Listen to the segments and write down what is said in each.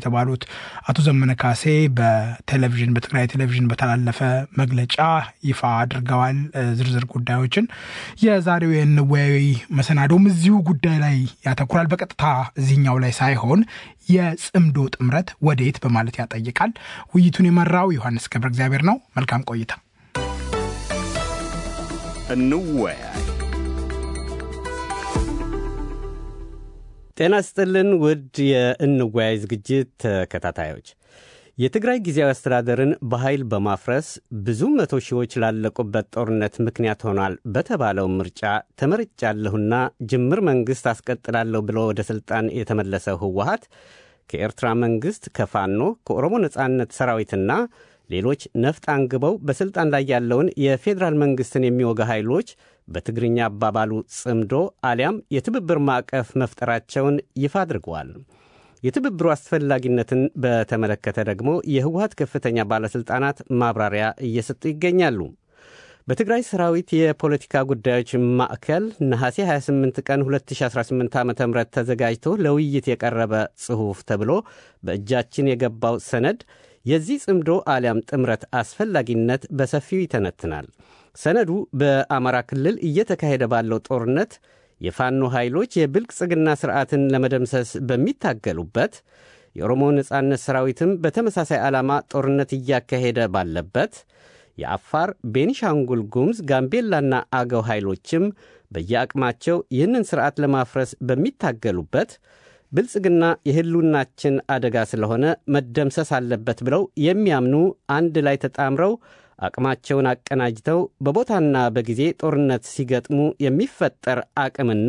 የተባሉት አቶ ዘመነ ካሴ በቴሌቪዥን በትግራይ ቴሌቪዥን በተላለፈ መግለጫ ይፋ አድርገዋል ዝርዝር ጉዳዮችን። የዛሬው የንወያዊ መሰናዶም እዚሁ ጉዳይ ላይ ያተኩራል። በቀጥታ እዚህኛው ላይ ሳይሆን የጽምዶ ጥምረት ወዴት በማለት ያጠይቃል። ውይይቱን የመራው ዮሐንስ ገብረ እግዚአብሔር ነው። መልካም ቆይታ። እንወያይ። ጤና ስጥልን ውድ የእንወያይ ዝግጅት ተከታታዮች የትግራይ ጊዜያዊ አስተዳደርን በኃይል በማፍረስ ብዙ መቶ ሺዎች ላለቁበት ጦርነት ምክንያት ሆኗል በተባለው ምርጫ ተመርጫለሁና ጅምር መንግሥት አስቀጥላለሁ ብሎ ወደ ሥልጣን የተመለሰው ህወሀት ከኤርትራ መንግሥት፣ ከፋኖ፣ ከኦሮሞ ነጻነት ሰራዊትና ሌሎች ነፍጥ አንግበው በሥልጣን ላይ ያለውን የፌዴራል መንግሥትን የሚወጋ ኃይሎች በትግርኛ አባባሉ ጽምዶ አሊያም የትብብር ማዕቀፍ መፍጠራቸውን ይፋ አድርገዋል። የትብብሩ አስፈላጊነትን በተመለከተ ደግሞ የህወሀት ከፍተኛ ባለሥልጣናት ማብራሪያ እየሰጡ ይገኛሉ። በትግራይ ሰራዊት የፖለቲካ ጉዳዮች ማዕከል ነሐሴ 28 ቀን 2018 ዓ ም ተዘጋጅቶ ለውይይት የቀረበ ጽሑፍ ተብሎ በእጃችን የገባው ሰነድ የዚህ ጽምዶ አሊያም ጥምረት አስፈላጊነት በሰፊው ይተነትናል። ሰነዱ በአማራ ክልል እየተካሄደ ባለው ጦርነት የፋኖ ኃይሎች የብልጽግና ሥርዓትን ለመደምሰስ በሚታገሉበት የኦሮሞ ነጻነት ሰራዊትም በተመሳሳይ ዓላማ ጦርነት እያካሄደ ባለበት የአፋር፣ ቤኒሻንጉል ጉሙዝ፣ ጋምቤላና አገው ኃይሎችም በየአቅማቸው ይህንን ሥርዓት ለማፍረስ በሚታገሉበት ብልጽግና የህሉናችን አደጋ ስለሆነ መደምሰስ አለበት ብለው የሚያምኑ አንድ ላይ ተጣምረው አቅማቸውን አቀናጅተው በቦታና በጊዜ ጦርነት ሲገጥሙ የሚፈጠር አቅምና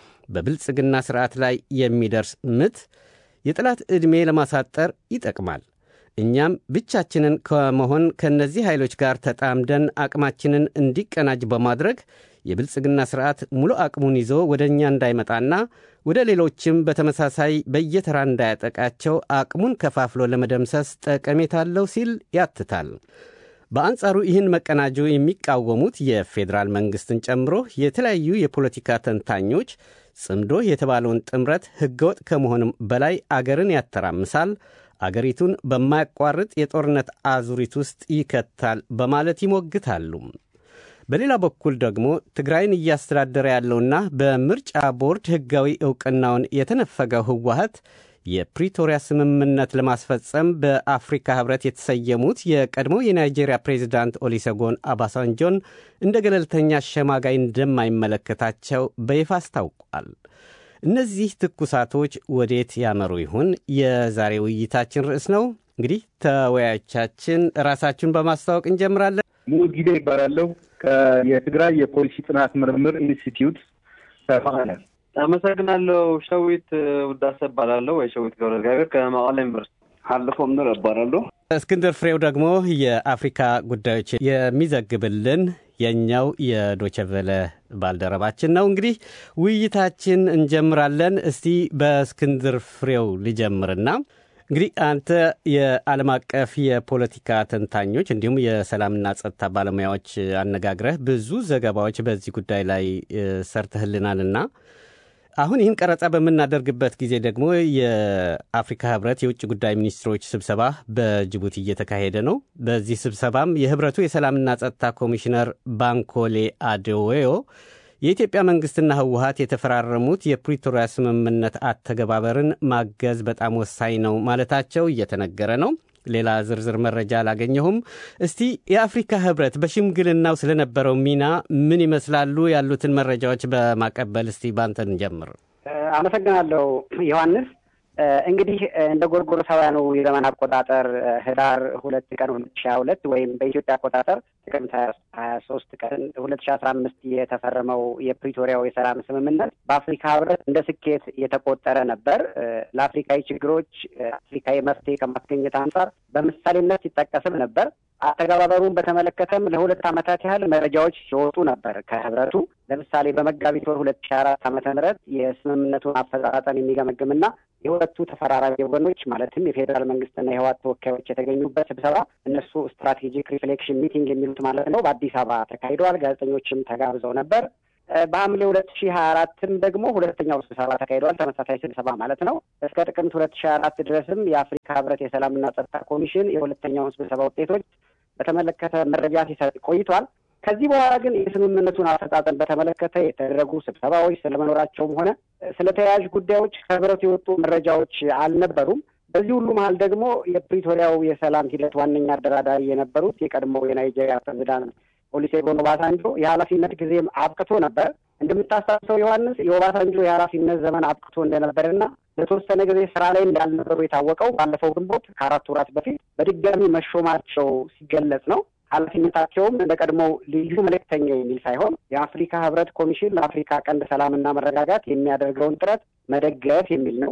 በብልጽግና ሥርዓት ላይ የሚደርስ ምት የጠላት ዕድሜ ለማሳጠር ይጠቅማል። እኛም ብቻችንን ከመሆን ከእነዚህ ኃይሎች ጋር ተጣምደን አቅማችንን እንዲቀናጅ በማድረግ የብልጽግና ሥርዓት ሙሉ አቅሙን ይዞ ወደ እኛ እንዳይመጣና ወደ ሌሎችም በተመሳሳይ በየተራ እንዳያጠቃቸው አቅሙን ከፋፍሎ ለመደምሰስ ጠቀሜታ አለው ሲል ያትታል። በአንጻሩ ይህን መቀናጆ የሚቃወሙት የፌዴራል መንግሥትን ጨምሮ የተለያዩ የፖለቲካ ተንታኞች ጽምዶ የተባለውን ጥምረት ሕገወጥ ከመሆንም በላይ አገርን ያተራምሳል፣ አገሪቱን በማያቋርጥ የጦርነት አዙሪት ውስጥ ይከታል በማለት ይሞግታሉ። በሌላ በኩል ደግሞ ትግራይን እያስተዳደረ ያለውና በምርጫ ቦርድ ሕጋዊ ዕውቅናውን የተነፈገው ህወሀት የፕሪቶሪያ ስምምነት ለማስፈጸም በአፍሪካ ህብረት የተሰየሙት የቀድሞው የናይጄሪያ ፕሬዚዳንት ኦሊሰጎን አባሳንጆን እንደ ገለልተኛ አሸማጋይ እንደማይመለከታቸው በይፋ አስታውቋል። እነዚህ ትኩሳቶች ወዴት ያመሩ ይሆን? የዛሬ ውይይታችን ርዕስ ነው። እንግዲህ ተወያዮቻችን ራሳችሁን በማስተዋወቅ እንጀምራለን። ሙሉ ጊዜ ይባላለሁ የትግራይ የፖሊሲ ጥናት ምርምር ኢንስቲትዩት ከመቀለ። አመሰግናለሁ። ሸዊት ውዳሰ እባላለሁ ወይ ሸዊት ገብረ እግዚአብሔር ከመቀለ ዩኒቨርሲቲ። ሀለፎም ነው እባላለሁ። እስክንድር ፍሬው ደግሞ የአፍሪካ ጉዳዮች የሚዘግብልን የእኛው የዶቸቨለ ባልደረባችን ነው። እንግዲህ ውይይታችን እንጀምራለን። እስቲ በእስክንድር ፍሬው ሊጀምርና እንግዲህ አንተ የዓለም አቀፍ የፖለቲካ ተንታኞች እንዲሁም የሰላምና ጸጥታ ባለሙያዎች አነጋግረህ ብዙ ዘገባዎች በዚህ ጉዳይ ላይ ሰርተህልናልና አሁን ይህን ቀረጻ በምናደርግበት ጊዜ ደግሞ የአፍሪካ ህብረት የውጭ ጉዳይ ሚኒስትሮች ስብሰባ በጅቡቲ እየተካሄደ ነው። በዚህ ስብሰባም የህብረቱ የሰላምና ጸጥታ ኮሚሽነር ባንኮሌ አዴዌዮ የኢትዮጵያ መንግሥትና ህወሀት የተፈራረሙት የፕሪቶሪያ ስምምነት አተገባበርን ማገዝ በጣም ወሳኝ ነው ማለታቸው እየተነገረ ነው። ሌላ ዝርዝር መረጃ አላገኘሁም። እስቲ የአፍሪካ ህብረት በሽምግልናው ስለነበረው ሚና ምን ይመስላሉ? ያሉትን መረጃዎች በማቀበል እስቲ ባንተን ጀምር። አመሰግናለሁ ዮሐንስ። እንግዲህ እንደ ጎርጎሮሳውያኑ የዘመን አቆጣጠር ህዳር ሁለት ቀን ሁለት ሺ ሀያ ሁለት ወይም በኢትዮጵያ አቆጣጠር ጥቅምት ሀያ ሶስት ቀን ሁለት ሺ አስራ አምስት የተፈረመው የፕሪቶሪያው የሰላም ስምምነት በአፍሪካ ህብረት እንደ ስኬት የተቆጠረ ነበር። ለአፍሪካዊ ችግሮች አፍሪካዊ መፍትሄ ከማስገኘት አንጻር በምሳሌነት ሲጠቀስም ነበር። አተገባበሩን በተመለከተም ለሁለት ዓመታት ያህል መረጃዎች ሲወጡ ነበር ከህብረቱ። ለምሳሌ በመጋቢት ወር ሁለት ሺ አራት ዓመተ ምህረት የስምምነቱን አፈጻጸም የሚገመግምና የሁለቱ ተፈራራቢ ወገኖች ማለትም የፌዴራል መንግስትና የህወሓት ተወካዮች የተገኙበት ስብሰባ እነሱ ስትራቴጂክ ሪፍሌክሽን ሚቲንግ የሚሉት ማለት ነው በአዲስ አበባ ተካሂደዋል። ጋዜጠኞችም ተጋብዘው ነበር። በሐምሌ ሁለት ሺህ ሀያ አራትም ደግሞ ሁለተኛው ስብሰባ ተካሂደዋል። ተመሳሳይ ስብሰባ ማለት ነው። እስከ ጥቅምት ሁለት ሺህ ሀያ አራት ድረስም የአፍሪካ ህብረት የሰላምና ጸጥታ ኮሚሽን የሁለተኛውን ስብሰባ ውጤቶች በተመለከተ መረጃ ሲሰጥ ቆይቷል። ከዚህ በኋላ ግን የስምምነቱን አፈጻጸም በተመለከተ የተደረጉ ስብሰባዎች ስለመኖራቸውም ሆነ ስለ ተያያዥ ጉዳዮች ከህብረቱ የወጡ መረጃዎች አልነበሩም። በዚህ ሁሉ መሀል ደግሞ የፕሪቶሪያው የሰላም ሂደት ዋነኛ አደራዳሪ የነበሩት የቀድሞው የናይጄሪያ ፕሬዚዳንት ኦሉሴጉን ኦባሳንጆ የኃላፊነት ጊዜም አብቅቶ ነበር። እንደምታስታውሰው ዮሐንስ የኦባሳንጆ የኃላፊነት ዘመን አብቅቶ እንደነበርና ለተወሰነ ጊዜ ስራ ላይ እንዳልነበሩ የታወቀው ባለፈው ግንቦት ከአራት ወራት በፊት በድጋሚ መሾማቸው ሲገለጽ ነው። ኃላፊነታቸውም እንደ ቀድሞው ልዩ መልእክተኛ የሚል ሳይሆን የአፍሪካ ህብረት ኮሚሽን ለአፍሪካ ቀንድ ሰላምና መረጋጋት የሚያደርገውን ጥረት መደገፍ የሚል ነው።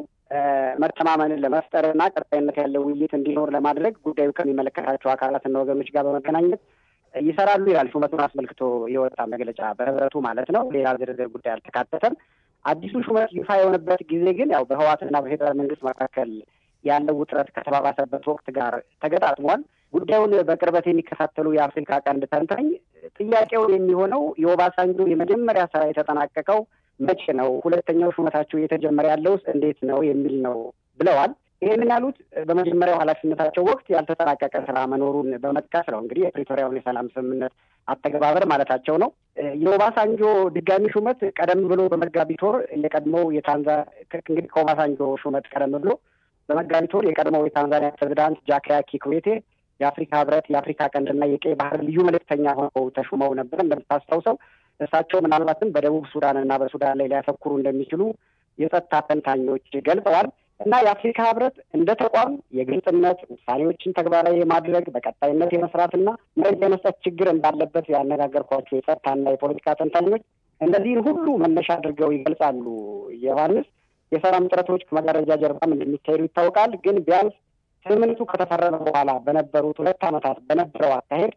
መተማመንን ለመፍጠርና ቀጣይነት ያለው ውይይት እንዲኖር ለማድረግ ጉዳዩ ከሚመለከታቸው አካላትና ወገኖች ጋር በመገናኘት ይሰራሉ ይላል ሹመቱን አስመልክቶ የወጣ መግለጫ በህብረቱ ማለት ነው። ሌላ ዝርዝር ጉዳይ አልተካተተም። አዲሱ ሹመት ይፋ የሆነበት ጊዜ ግን ያው በህዋትና በፌዴራል መንግስት መካከል ያለው ውጥረት ከተባባሰበት ወቅት ጋር ተገጣጥሟል። ጉዳዩን በቅርበት የሚከታተሉ የአፍሪካ ቀንድ ተንታኝ ጥያቄው የሚሆነው የኦባሳንጆ የመጀመሪያ ስራ የተጠናቀቀው መቼ ነው? ሁለተኛው ሹመታቸው እየተጀመረ ያለውስ እንዴት ነው የሚል ነው ብለዋል። ይህንን ያሉት በመጀመሪያው ኃላፊነታቸው ወቅት ያልተጠናቀቀ ስራ መኖሩን በመጥቀስ ነው። እንግዲህ የፕሪቶሪያውን የሰላም ስምምነት አተገባበር ማለታቸው ነው። የኦባሳንጆ ድጋሚ ሹመት ቀደም ብሎ በመጋቢት ወር የቀድሞው የታንዛ እንግዲህ ከኦባሳንጆ ሹመት ቀደም ብሎ በመጋቢት ወር የቀድሞው የታንዛኒያ ፕሬዚዳንት ጃካያ ኪክዌቴ የአፍሪካ ህብረት የአፍሪካ ቀንድና የቀይ ባህር ልዩ መልእክተኛ ሆነው ተሹመው ነበር። እንደምታስታውሰው እሳቸው ምናልባትም በደቡብ ሱዳን እና በሱዳን ላይ ሊያተኩሩ እንደሚችሉ የጸጥታ ተንታኞች ገልጸዋል። እና የአፍሪካ ህብረት እንደ ተቋም የግልጽነት ውሳኔዎችን ተግባራዊ የማድረግ በቀጣይነት የመስራትና መረጃ የመስጠት ችግር እንዳለበት ያነጋገርኳቸው የጸጥታና የፖለቲካ ተንታኞች እነዚህን ሁሉ መነሻ አድርገው ይገልጻሉ። ዮሐንስ የሰላም ጥረቶች ከመጋረጃ ጀርባም እንደሚካሄዱ ይታወቃል። ግን ቢያንስ ስምምነቱ ከተፈረመ በኋላ በነበሩት ሁለት ዓመታት በነበረው አካሄድ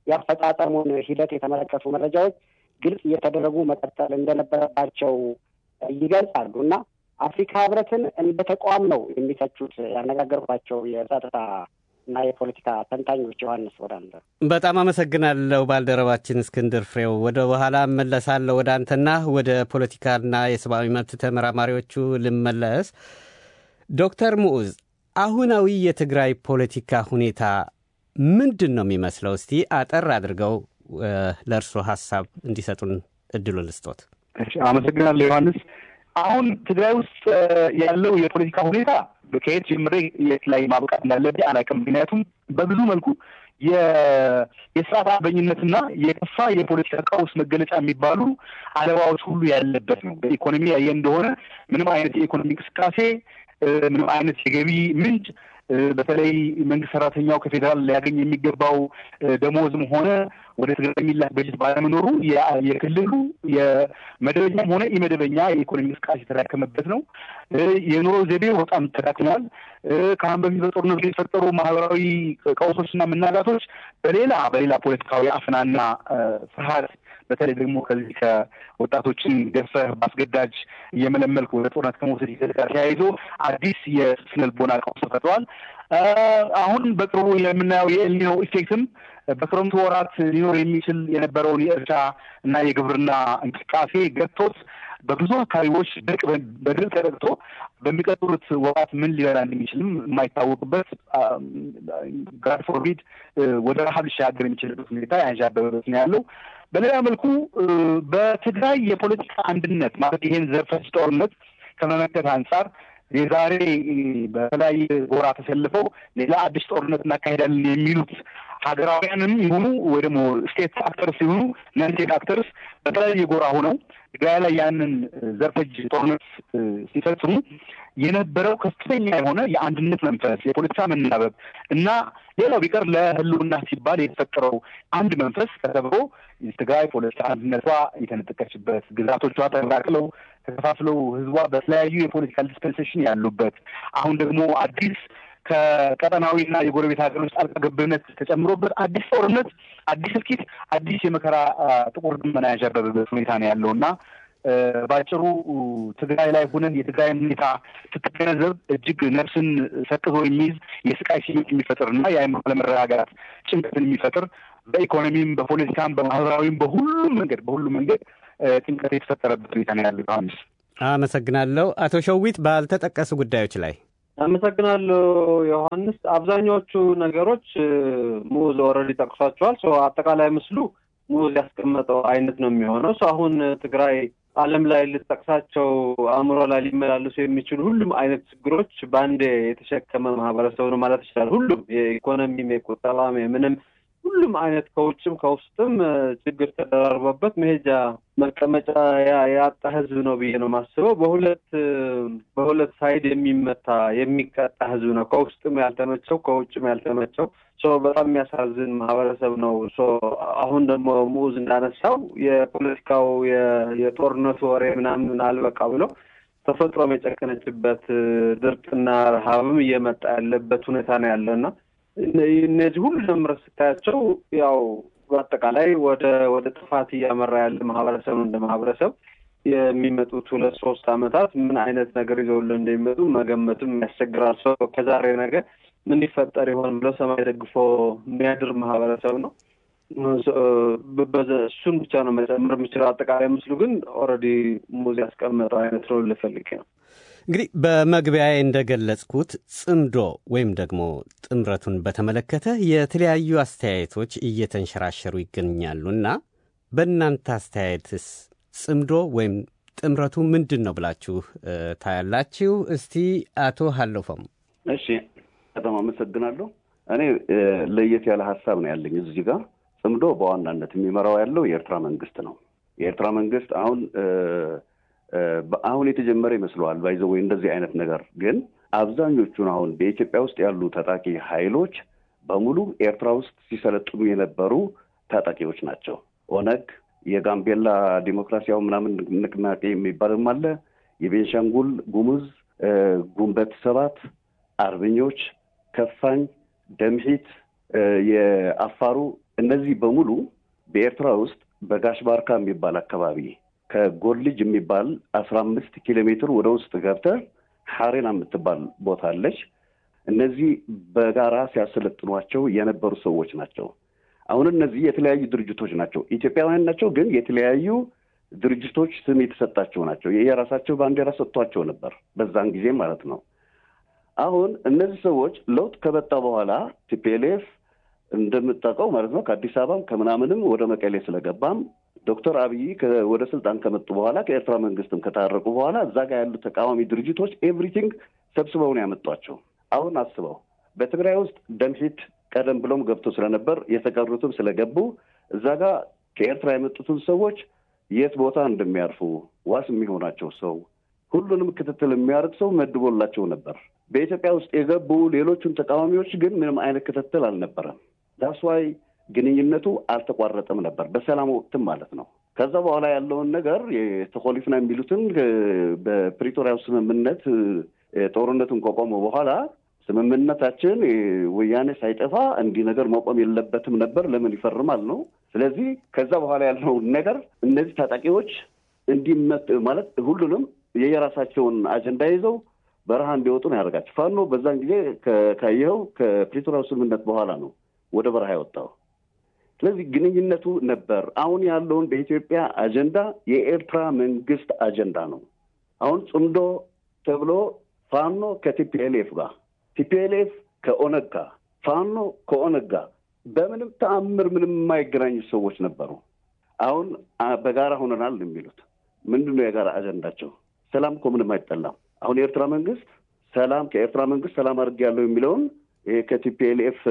የአፈጻጸሙን ሂደት የተመለከቱ መረጃዎች ግልጽ እየተደረጉ መቀጠል እንደነበረባቸው ይገልጻሉ እና አፍሪካ ህብረትን እንደ ተቋም ነው የሚተቹት ያነጋገርኳቸው የጸጥታ እና የፖለቲካ ተንታኞች። ዮሐንስ ወደ አንተ በጣም አመሰግናለሁ ባልደረባችን እስክንድር ፍሬው። ወደ በኋላ እመለሳለሁ ወደ አንተና ወደ ፖለቲካና የሰብአዊ መብት ተመራማሪዎቹ ልመለስ። ዶክተር ሙዑዝ አሁናዊ የትግራይ ፖለቲካ ሁኔታ ምንድን ነው የሚመስለው? እስቲ አጠር አድርገው ለእርስዎ ሀሳብ እንዲሰጡን እድሉ ልስጦት። አመሰግናለሁ ዮሐንስ። አሁን ትግራይ ውስጥ ያለው የፖለቲካ ሁኔታ ከየት ጀምሬ የት ላይ ማብቃት እንዳለብኝ አላውቅም። ምክንያቱም በብዙ መልኩ የስርዓት አልበኝነትና የከፋ የፖለቲካ ቀውስ መገለጫ የሚባሉ አለባዎች ሁሉ ያለበት ነው። በኢኮኖሚ ያየ እንደሆነ ምንም አይነት የኢኮኖሚ እንቅስቃሴ፣ ምንም አይነት የገቢ ምንጭ በተለይ መንግስት ሰራተኛው ከፌዴራል ሊያገኝ የሚገባው ደሞዝም ሆነ ወደ ትግራይ የሚላክ በጀት ባለመኖሩ የክልሉ የመደበኛም ሆነ ኢመደበኛ የኢኮኖሚ እንቅስቃሴ የተዳከመበት ነው። የኑሮ ዘይቤው በጣም ተዳክሟል። ከአሁን በፊት በጦርነቱ የተፈጠሩ ማህበራዊ ቀውሶችና መናጋቶች በሌላ በሌላ ፖለቲካዊ አፍናና ፍርሃት በተለይ ደግሞ ከዚህ ከወጣቶችን ገፈህ በአስገዳጅ እየመለመልክ ወደ ጦርነት ከመውሰድ ሂደት ጋር ተያይዞ አዲስ የስነ ልቦና ቀውስ ተፈጥሯል። አሁን በቅርቡ የምናየው የኤልኒኖ ኢፌክትም በክረምቱ ወራት ሊኖር የሚችል የነበረውን የእርሻ እና የግብርና እንቅስቃሴ ገጥቶት በብዙ አካባቢዎች ድርቅ በድርቅ ተጠቅቶ በሚቀጥሉት ወራት ምን ሊበላ እንደሚችልም የማይታወቅበት ጋድ ፎርቢድ ወደ ረሀብ ሊሻገር የሚችልበት ሁኔታ ያንዣበበበት ነው ያለው። በሌላ መልኩ በትግራይ የፖለቲካ አንድነት ማለት ይሄን ዘርፈጅ ጦርነት ከመመከት አንጻር የዛሬ በተለያየ ጎራ ተሰልፈው ሌላ አዲስ ጦርነት እናካሄዳለን የሚሉት ሀገራውያንም ይሁኑ ወይ ደግሞ ስቴት አክተርስ ይሁኑ ነን ስቴት አክተርስ በተለያየ ጎራ ሆነው ትግራይ ላይ ያንን ዘርፈጅ ጦርነት ሲፈጽሙ የነበረው ከፍተኛ የሆነ የአንድነት መንፈስ፣ የፖለቲካ መናበብ እና ሌላው ቢቀር ለሕልውና ሲባል የተፈጠረው አንድ መንፈስ ተሰብሮ ትግራይ ፖለቲካ አንድነቷ የተነጠቀችበት፣ ግዛቶቿ ተቀላቅለው ተከፋፍለው ህዝቧ በተለያዩ የፖለቲካል ዲስፐንሴሽን ያሉበት አሁን ደግሞ አዲስ ከቀጠናዊና የጎረቤት ሀገሮች ጣልቃ ገብነት ተጨምሮበት አዲስ ጦርነት፣ አዲስ እልቂት፣ አዲስ የመከራ ጥቁር ደመና ያንዣበበበት ሁኔታ ነው ያለው እና በአጭሩ ትግራይ ላይ ሆነን የትግራይን ሁኔታ ስትገነዘብ እጅግ ነፍስን ሰቅዞ የሚይዝ የስቃይ ስሜት የሚፈጥር እና የአእምሮ አለመረጋጋት ጭንቀትን የሚፈጥር በኢኮኖሚም፣ በፖለቲካም፣ በማህበራዊም በሁሉም መንገድ በሁሉም መንገድ ጭንቀት የተፈጠረበት ሁኔታ ነው ያለው። ዮሐንስ አመሰግናለሁ። አቶ ሸዊት ባልተጠቀሱ ጉዳዮች ላይ አመሰግናለሁ ዮሐንስ። አብዛኛዎቹ ነገሮች ሙዝ ኦልሬዲ ጠቅሷቸዋል። አጠቃላይ ምስሉ ሙዝ ያስቀመጠው አይነት ነው የሚሆነው። አሁን ትግራይ ዓለም ላይ ልጠቅሳቸው አእምሮ ላይ ሊመላለሱ የሚችሉ ሁሉም አይነት ችግሮች በአንዴ የተሸከመ ማህበረሰብ ነው ማለት ይችላል። ሁሉም የኢኮኖሚም፣ የቁጠባም፣ የምንም ሁሉም አይነት ከውጭም ከውስጥም ችግር ተደራርቦበት መሄጃ መቀመጫ ያጣ ህዝብ ነው ብዬ ነው የማስበው። በሁለት በሁለት ሳይድ የሚመታ የሚቀጣ ህዝብ ነው። ከውስጥም ያልተመቸው ከውጭም ያልተመቸው በጣም የሚያሳዝን ማህበረሰብ ነው። አሁን ደግሞ ሙዝ እንዳነሳው የፖለቲካው የጦርነቱ ወሬ ምናምን አልበቃ ብሎ ተፈጥሮም የጨከነችበት ድርቅና ረሃብም እየመጣ ያለበት ሁኔታ ነው ያለና እነዚህ ሁሉ ደምረህ ስታያቸው ያው በአጠቃላይ ወደ ወደ ጥፋት እያመራ ያለ ማህበረሰብ ነው። እንደ ማህበረሰብ የሚመጡት ሁለት ሶስት አመታት ምን አይነት ነገር ይዘውልን እንደሚመጡ መገመትም ያስቸግራል። ሰው ከዛሬ ነገ ምን ይፈጠር ይሆን ብለው ሰማይ ደግፎ የሚያድር ማህበረሰብ ነው። እሱን ብቻ ነው መጨመር የምችለው። አጠቃላይ ምስሉ ግን ኦልሬዲ ሙዝ ያስቀመጠው አይነት ነው ልፈልግ ነው። እንግዲህ በመግቢያዬ እንደገለጽኩት ጽምዶ ወይም ደግሞ ጥምረቱን በተመለከተ የተለያዩ አስተያየቶች እየተንሸራሸሩ ይገኛሉ እና በእናንተ አስተያየትስ ጽምዶ ወይም ጥምረቱ ምንድን ነው ብላችሁ ታያላችሁ? እስቲ አቶ ሀለፈም። እሺ፣ በጣም አመሰግናለሁ። እኔ ለየት ያለ ሀሳብ ነው ያለኝ እዚህ ጋር። ጽምዶ በዋናነት የሚመራው ያለው የኤርትራ መንግስት ነው። የኤርትራ መንግስት አሁን አሁን የተጀመረ ይመስለዋል ባይዘ ወይ እንደዚህ አይነት ነገር ግን አብዛኞቹን አሁን በኢትዮጵያ ውስጥ ያሉ ታጣቂ ኃይሎች በሙሉ ኤርትራ ውስጥ ሲሰለጥኑ የነበሩ ታጣቂዎች ናቸው። ኦነግ፣ የጋምቤላ ዲሞክራሲያዊ ምናምን ንቅናቄ የሚባልም አለ፣ የቤንሻንጉል ጉሙዝ፣ ጉንበት ሰባት፣ አርበኞች፣ ከፋኝ፣ ደምሂት፣ የአፋሩ እነዚህ በሙሉ በኤርትራ ውስጥ በጋሽ ባርካ የሚባል አካባቢ ከጎልጅ የሚባል አስራ አምስት ኪሎ ሜትር ወደ ውስጥ ገብተህ ሐሬና የምትባል ቦታ አለች። እነዚህ በጋራ ሲያሰለጥኗቸው የነበሩ ሰዎች ናቸው። አሁን እነዚህ የተለያዩ ድርጅቶች ናቸው። ኢትዮጵያውያን ናቸው፣ ግን የተለያዩ ድርጅቶች ስም የተሰጣቸው ናቸው። የራሳቸው ባንዲራ ሰጥቷቸው ነበር በዛን ጊዜ ማለት ነው። አሁን እነዚህ ሰዎች ለውጥ ከመጣ በኋላ ቲፒኤልኤፍ እንደምታውቀው ማለት ነው ከአዲስ አበባም ከምናምንም ወደ መቀሌ ስለገባም ዶክተር አብይ ወደ ስልጣን ከመጡ በኋላ ከኤርትራ መንግስትም ከታረቁ በኋላ እዛ ጋር ያሉ ተቃዋሚ ድርጅቶች ኤቭሪቲንግ ሰብስበው ነው ያመጧቸው። አሁን አስበው በትግራይ ውስጥ ደምሂት ቀደም ብሎም ገብቶ ስለነበር የተቀሩትም ስለገቡ እዛ ጋር ከኤርትራ የመጡትን ሰዎች የት ቦታ እንደሚያርፉ ዋስ የሚሆናቸው ሰው ሁሉንም ክትትል የሚያደርግ ሰው መድቦላቸው ነበር። በኢትዮጵያ ውስጥ የገቡ ሌሎቹን ተቃዋሚዎች ግን ምንም አይነት ክትትል አልነበረም። ዳስዋይ ግንኙነቱ አልተቋረጠም ነበር በሰላም ወቅትም ማለት ነው። ከዛ በኋላ ያለውን ነገር የተኮሊፍና የሚሉትን በፕሪቶሪያው ስምምነት ጦርነቱን ከቆመ በኋላ ስምምነታችን ወያኔ ሳይጠፋ እንዲህ ነገር መቆም የለበትም ነበር፣ ለምን ይፈርማል ነው። ስለዚህ ከዛ በኋላ ያለውን ነገር እነዚህ ታጣቂዎች እንዲመት ማለት ሁሉንም የየራሳቸውን አጀንዳ ይዘው በረሃ እንዲወጡ ነው ያደርጋቸው። ፋኖ በዛን ጊዜ ካየኸው ከፕሪቶሪያው ስምምነት በኋላ ነው ወደ በረሃ የወጣው። ስለዚህ ግንኙነቱ ነበር። አሁን ያለውን በኢትዮጵያ አጀንዳ የኤርትራ መንግስት አጀንዳ ነው። አሁን ጽምዶ ተብሎ ፋኖ ከቲፒኤልኤፍ ጋር፣ ቲፒኤልኤፍ ከኦነግ ጋር፣ ፋኖ ከኦነግ ጋር በምንም ተአምር ምንም የማይገናኙ ሰዎች ነበሩ። አሁን በጋራ ሆነናል የሚሉት ምንድን ነው የጋራ አጀንዳቸው? ሰላም እኮ ምንም አይጠላም። አሁን የኤርትራ መንግስት ሰላም ከኤርትራ መንግስት ሰላም አድርጌያለሁ የሚለውን ይሄ ከቲፒኤልኤፍ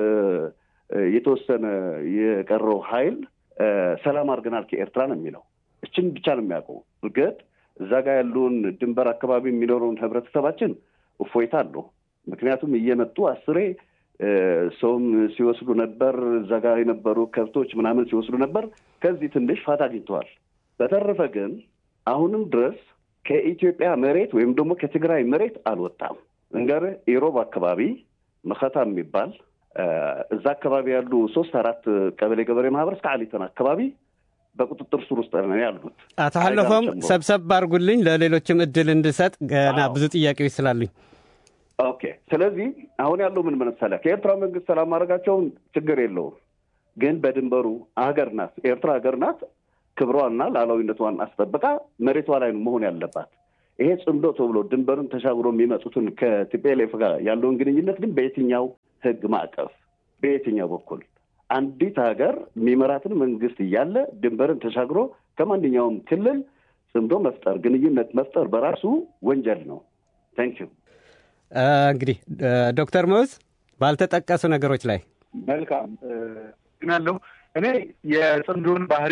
የተወሰነ የቀረው ኃይል ሰላም አድርገናል ከኤርትራ ነው የሚለው። እችን ብቻ ነው የሚያውቀው። እርግጥ እዛ ጋር ያለውን ድንበር አካባቢ የሚኖረውን ህብረተሰባችን እፎይታ አለው። ምክንያቱም እየመጡ አስሬ ሰውም ሲወስዱ ነበር። እዛ ጋር የነበሩ ከብቶች ምናምን ሲወስዱ ነበር። ከዚህ ትንሽ ፋታ አግኝተዋል። በተረፈ ግን አሁንም ድረስ ከኢትዮጵያ መሬት ወይም ደግሞ ከትግራይ መሬት አልወጣም። እንገርህ ኢሮብ አካባቢ መኸታ የሚባል እዛ አካባቢ ያሉ ሶስት አራት ቀበሌ ገበሬ ማህበር እስከ አሊተን አካባቢ በቁጥጥር ስር ውስጥ ነው ያሉት። አቶ ሀለፎም ሰብሰብ አድርጉልኝ፣ ለሌሎችም እድል እንድሰጥ ገና ብዙ ጥያቄዎች ስላሉኝ። ኦኬ። ስለዚህ አሁን ያለው ምን መሰለህ፣ ከኤርትራ መንግስት ሰላም ማድረጋቸውን ችግር የለውም፣ ግን በድንበሩ ሀገር ናት፣ ኤርትራ ሀገር ናት። ክብሯና ሉዓላዊነቷን አስጠብቃ መሬቷ ላይ መሆን ያለባት። ይሄ ጽምዶ ተብሎ ድንበሩን ተሻግሮ የሚመጡትን ከቲፒኤልኤፍ ጋር ያለውን ግንኙነት ግን በየትኛው ህግ ማዕቀፍ በየትኛው በኩል አንዲት ሀገር የሚመራትን መንግስት እያለ ድንበርን ተሻግሮ ከማንኛውም ክልል ጽምዶ መፍጠር ግንኙነት መፍጠር በራሱ ወንጀል ነው። ታንክ ዩ። እንግዲህ ዶክተር መውዝ ባልተጠቀሱ ነገሮች ላይ መልካም ግናለሁ። እኔ የጽምዶን ባህሪ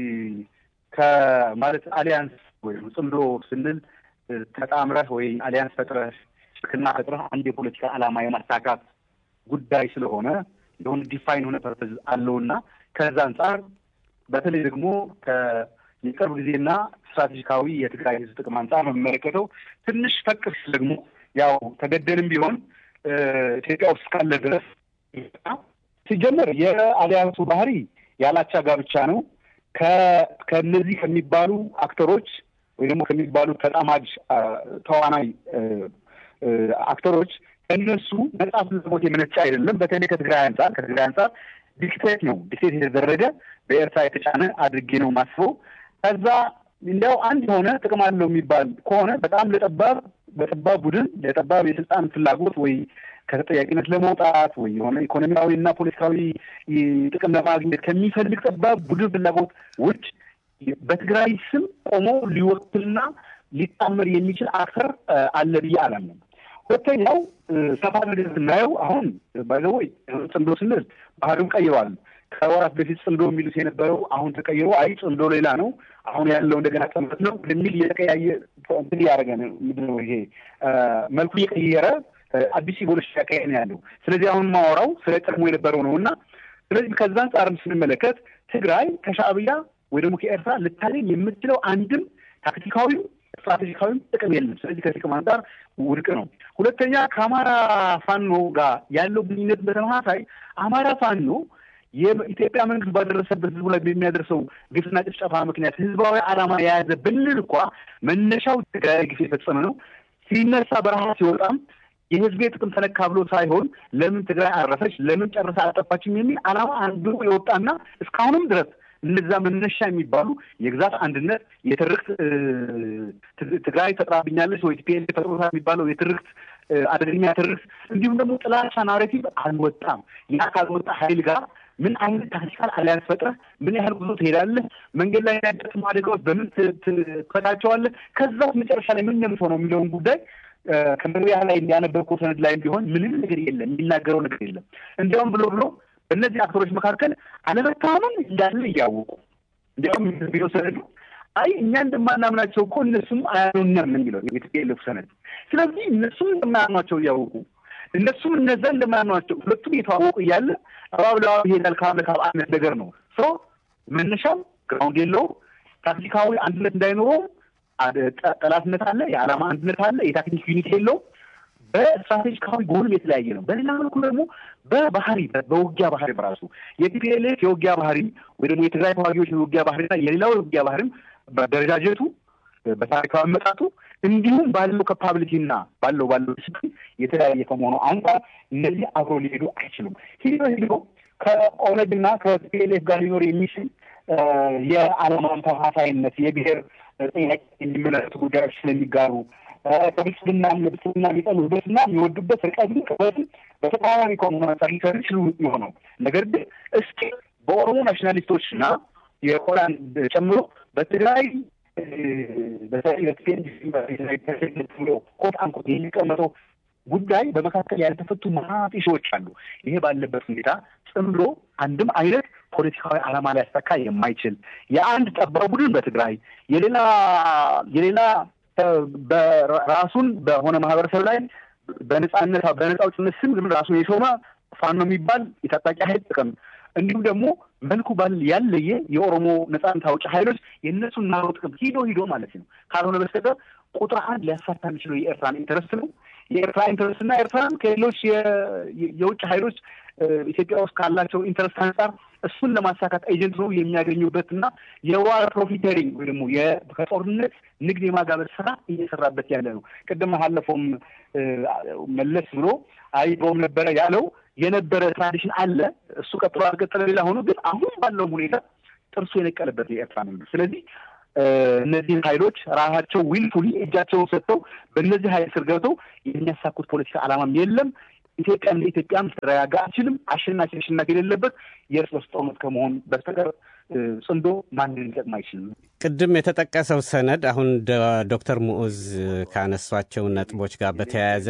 ከማለት አሊያንስ ወይም ጽምዶ ስንል ተጣምረህ ወይ አሊያንስ ፈጥረህ ሽርክና ፈጥረህ አንድ የፖለቲካ ዓላማ የማሳካት ጉዳይ ስለሆነ የሆነ ዲፋይን የሆነ ፐርፐዝ አለውና ከዛ አንጻር በተለይ ደግሞ የቅርብ ጊዜና ስትራቴጂካዊ የትግራይ ህዝብ ጥቅም አንጻር ነው የሚመለከተው። ትንሽ ፈቅ ሲል ደግሞ ያው ተገደንም ቢሆን ኢትዮጵያ ውስጥ እስካለ ድረስ ሲጀመር የአሊያንሱ ባህሪ ያላቻ ጋብቻ ነው። ከእነዚህ ከሚባሉ አክተሮች ወይ ደግሞ ከሚባሉ ተጣማጅ ተዋናይ አክተሮች እነሱ ነጻ ፍላጎት የመነጫ አይደለም። በተለይ ከትግራይ አንጻር ከትግራይ አንጻር ዲክቴት ነው ዲክቴት የተደረገ በኤርትራ የተጫነ አድርጌ ነው ማስበው። ከዛ እንዲያው አንድ የሆነ ጥቅም አለው የሚባል ከሆነ በጣም ለጠባብ በጠባብ ቡድን ለጠባብ የስልጣን ፍላጎት ወይ ከተጠያቂነት ለመውጣት ወይ የሆነ ኢኮኖሚያዊ እና ፖለቲካዊ ጥቅም ለማግኘት ከሚፈልግ ጠባብ ቡድን ፍላጎት ውጭ በትግራይ ስም ቆሞ ሊወክልና ሊጣመር የሚችል አክተር አለ ብዬ አላምንም። ሁለተኛው ሰፋ ነገር ስናየው አሁን ባይዘወይ ጽምዶ ስንል ባህሪውን ቀይረዋል። ከወራት በፊት ጽምዶ የሚሉት የነበረው አሁን ተቀይሮ አይ ጽምዶ ሌላ ነው አሁን ያለው እንደገና ጥምረት ነው በሚል እየተቀያየ እንትን እያደረገ ነው። ምንድን ነው ይሄ መልኩ እየቀየረ አዲስ ኢቮሉሽን ያካሄድ ነው ያለው። ስለዚህ አሁን ማወራው ስለ ቀድሞ የነበረው ነው እና ስለዚህ ከዛ አንጻርም ስንመለከት ትግራይ ከሻዕቢያ ወይ ደግሞ ከኤርትራ ልታገኝ የምትችለው አንድም ታክቲካዊም ስትራቴጂካዊም ጥቅም የለም። ስለዚህ ከጥቅም አንጻር ውድቅ ነው። ሁለተኛ ከአማራ ፋኖ ጋር ያለው ግንኙነት በተመሳሳይ አማራ ፋኖ የኢትዮጵያ መንግስት ባደረሰበት ህዝቡ ላይ በሚያደርሰው ግፍና ጭፍጨፋ ምክንያት ህዝባዊ ዓላማ የያዘ ብንል እንኳ መነሻው ትግራይ ግፍ የፈጸመ ነው። ሲነሳ በረሃ ሲወጣም የህዝቤ ጥቅም ተነካ ብሎ ሳይሆን ለምን ትግራይ አረፈች፣ ለምን ጨርሳ አልጠፋችም የሚል ዓላማ አንዱ የወጣና እስካሁንም ድረስ እነዛ መነሻ የሚባሉ የግዛት አንድነት የትርክት ትግራይ ፈጥራብኛለች ወይ ቲፒኤልኤፍ ፈጥሮታል የሚባለው የትርክት አደገኛ ትርክት እንዲሁም ደግሞ ጥላቻ ናሬቲቭ አልወጣም። ያ ካልወጣ ሀይል ጋር ምን አይነት ታክቲካል አሊያንስ ፈጥረህ ምን ያህል ጉዞ ትሄዳለህ? መንገድ ላይ ያጋጠሙ አደጋዎች በምን ትፈታቸዋለህ? ከዛው መጨረሻ ላይ ምን የምትሆነው የሚለውን ጉዳይ ከመግቢያ ላይ ያነበብከው ሰነድ ላይ ቢሆን ምንም ነገር የለም፣ የሚናገረው ነገር የለም። እንዲያውም ብሎ ብሎ በእነዚህ አክተሮች መካከል አለመታመን እንዳለ እያወቁ እንዲያውም ቢሮ ሰነዱ አይ እኛ እንደማናምናቸው እኮ እነሱም አያምኑንም የሚለው የትፒኤልኤፍ ሰነድ። ስለዚህ እነሱም እንደማያምኗቸው እያወቁ እነሱም እነዛ እንደማያምኗቸው ሁለቱም እየተዋወቁ እያለ እባብ ለእባብ ይሄዳል ካብ ለካብ አይነት ነገር ነው። ሶ መነሻው ግራውንድ የለውም። ታክቲካዊ አንድነት እንዳይኖረው ጠላትነት አለ፣ የዓላማ አንድነት አለ፣ የታክቲክ ዩኒት የለውም። በስትራቴጂካዊ ጎንም የተለያየ ነው። በሌላ መልኩ ደግሞ በባህሪ በውጊያ ባህሪ በራሱ የቲፒኤልኤፍ የውጊያ ባህሪ ወይ ደግሞ የትግራይ ተዋጊዎች የውጊያ ባህሪና የሌላው የውጊያ ባህሪም በደረጃጀቱ በታሪካዊ አመጣጡ እንዲሁም ባለው ካፓቢሊቲና ባለው ባለው ዲስፕሊን የተለያየ ከመሆኑ አንጻር እነዚህ አብሮ ሊሄዱ አይችሉም። ሂዶ ሂዶ ከኦነግና ከቲፒኤልኤፍ ጋር ሊኖር የሚችል የዓላማን ተመሳሳይነት የብሔር ጥያቄ የሚመለከቱ ጉዳዮች ስለሚጋሩ ከብልጽግና ብልጽግና የሚጠሉበትና የሚወዱበት ርቀትን ቅበትን በተቃራኒ ከመሆኑ አንጻር ሊሰሩ ይችሉ የሆነው ነገር ግን እስኪ በኦሮሞ ናሽናሊስቶችና የሆላንድ ጨምሮ በትግራይ ብሎ ኮት አንኮት የሚቀመጠው ጉዳይ በመካከል ያልተፈቱ መሀፍ ሺዎች አሉ። ይሄ ባለበት ሁኔታ ጽምዶ አንድም አይነት ፖለቲካዊ ዓላማ ሊያሳካ የማይችል የአንድ ጠባብ ቡድን በትግራይ የሌላ የሌላ በራሱን በሆነ ማህበረሰብ ላይ በነጻነት በነጻ አውጭነት ስም ግን ራሱን የሾመ ፋኖ የሚባል የታጣቂ ኃይል ጥቅም እንዲሁም ደግሞ መልኩ ባል ያለየ የኦሮሞ ነጻነት አውጭ ኃይሎች የእነሱን ናሮ ጥቅም ሂዶ ሂዶ ማለት ነው ካልሆነ በስተቀር ቁጥር አንድ ሊያሳታ የሚችለው የኤርትራን ኢንተረስት ነው። የኤርትራ ኢንተረስት እና ኤርትራን ከሌሎች የውጭ ኃይሎች ኢትዮጵያ ውስጥ ካላቸው ኢንተረስት አንጻር እሱን ለማሳካት ኤጀንት ነው የሚያገኙበት እና የዋር ፕሮፊተሪንግ ወይ ደግሞ ከጦርነት ንግድ የማጋበት ስራ እየሰራበት ያለ ነው። ቅድም አለፈውም መለስ ብሎ አይቶም ነበረ ያለው የነበረ ትራዲሽን አለ። እሱ ቀጥሎ አልቀጠለ ሌላ ሆኖ ግን አሁን ባለው ሁኔታ ጥርሱ የነቀለበት የኤርትራ መንግስት። ስለዚህ እነዚህን ኃይሎች ራሳቸው ዊልፉሊ እጃቸውን ሰጥተው በእነዚህ ኃይል ስር ገብተው የሚያሳኩት ፖለቲካ ዓላማም የለም። ኢትዮጵያ እንደ ኢትዮጵያም ልትረጋጋ አትችልም። አሸናፊ ተሸናፊ የሌለበት የእርስ በርስ ጦርነት ከመሆን በስተቀር ጽንዶ ማንን ሊጠቅም አይችልም። ቅድም የተጠቀሰው ሰነድ አሁን ዶክተር ሙዑዝ ካነሷቸው ነጥቦች ጋር በተያያዘ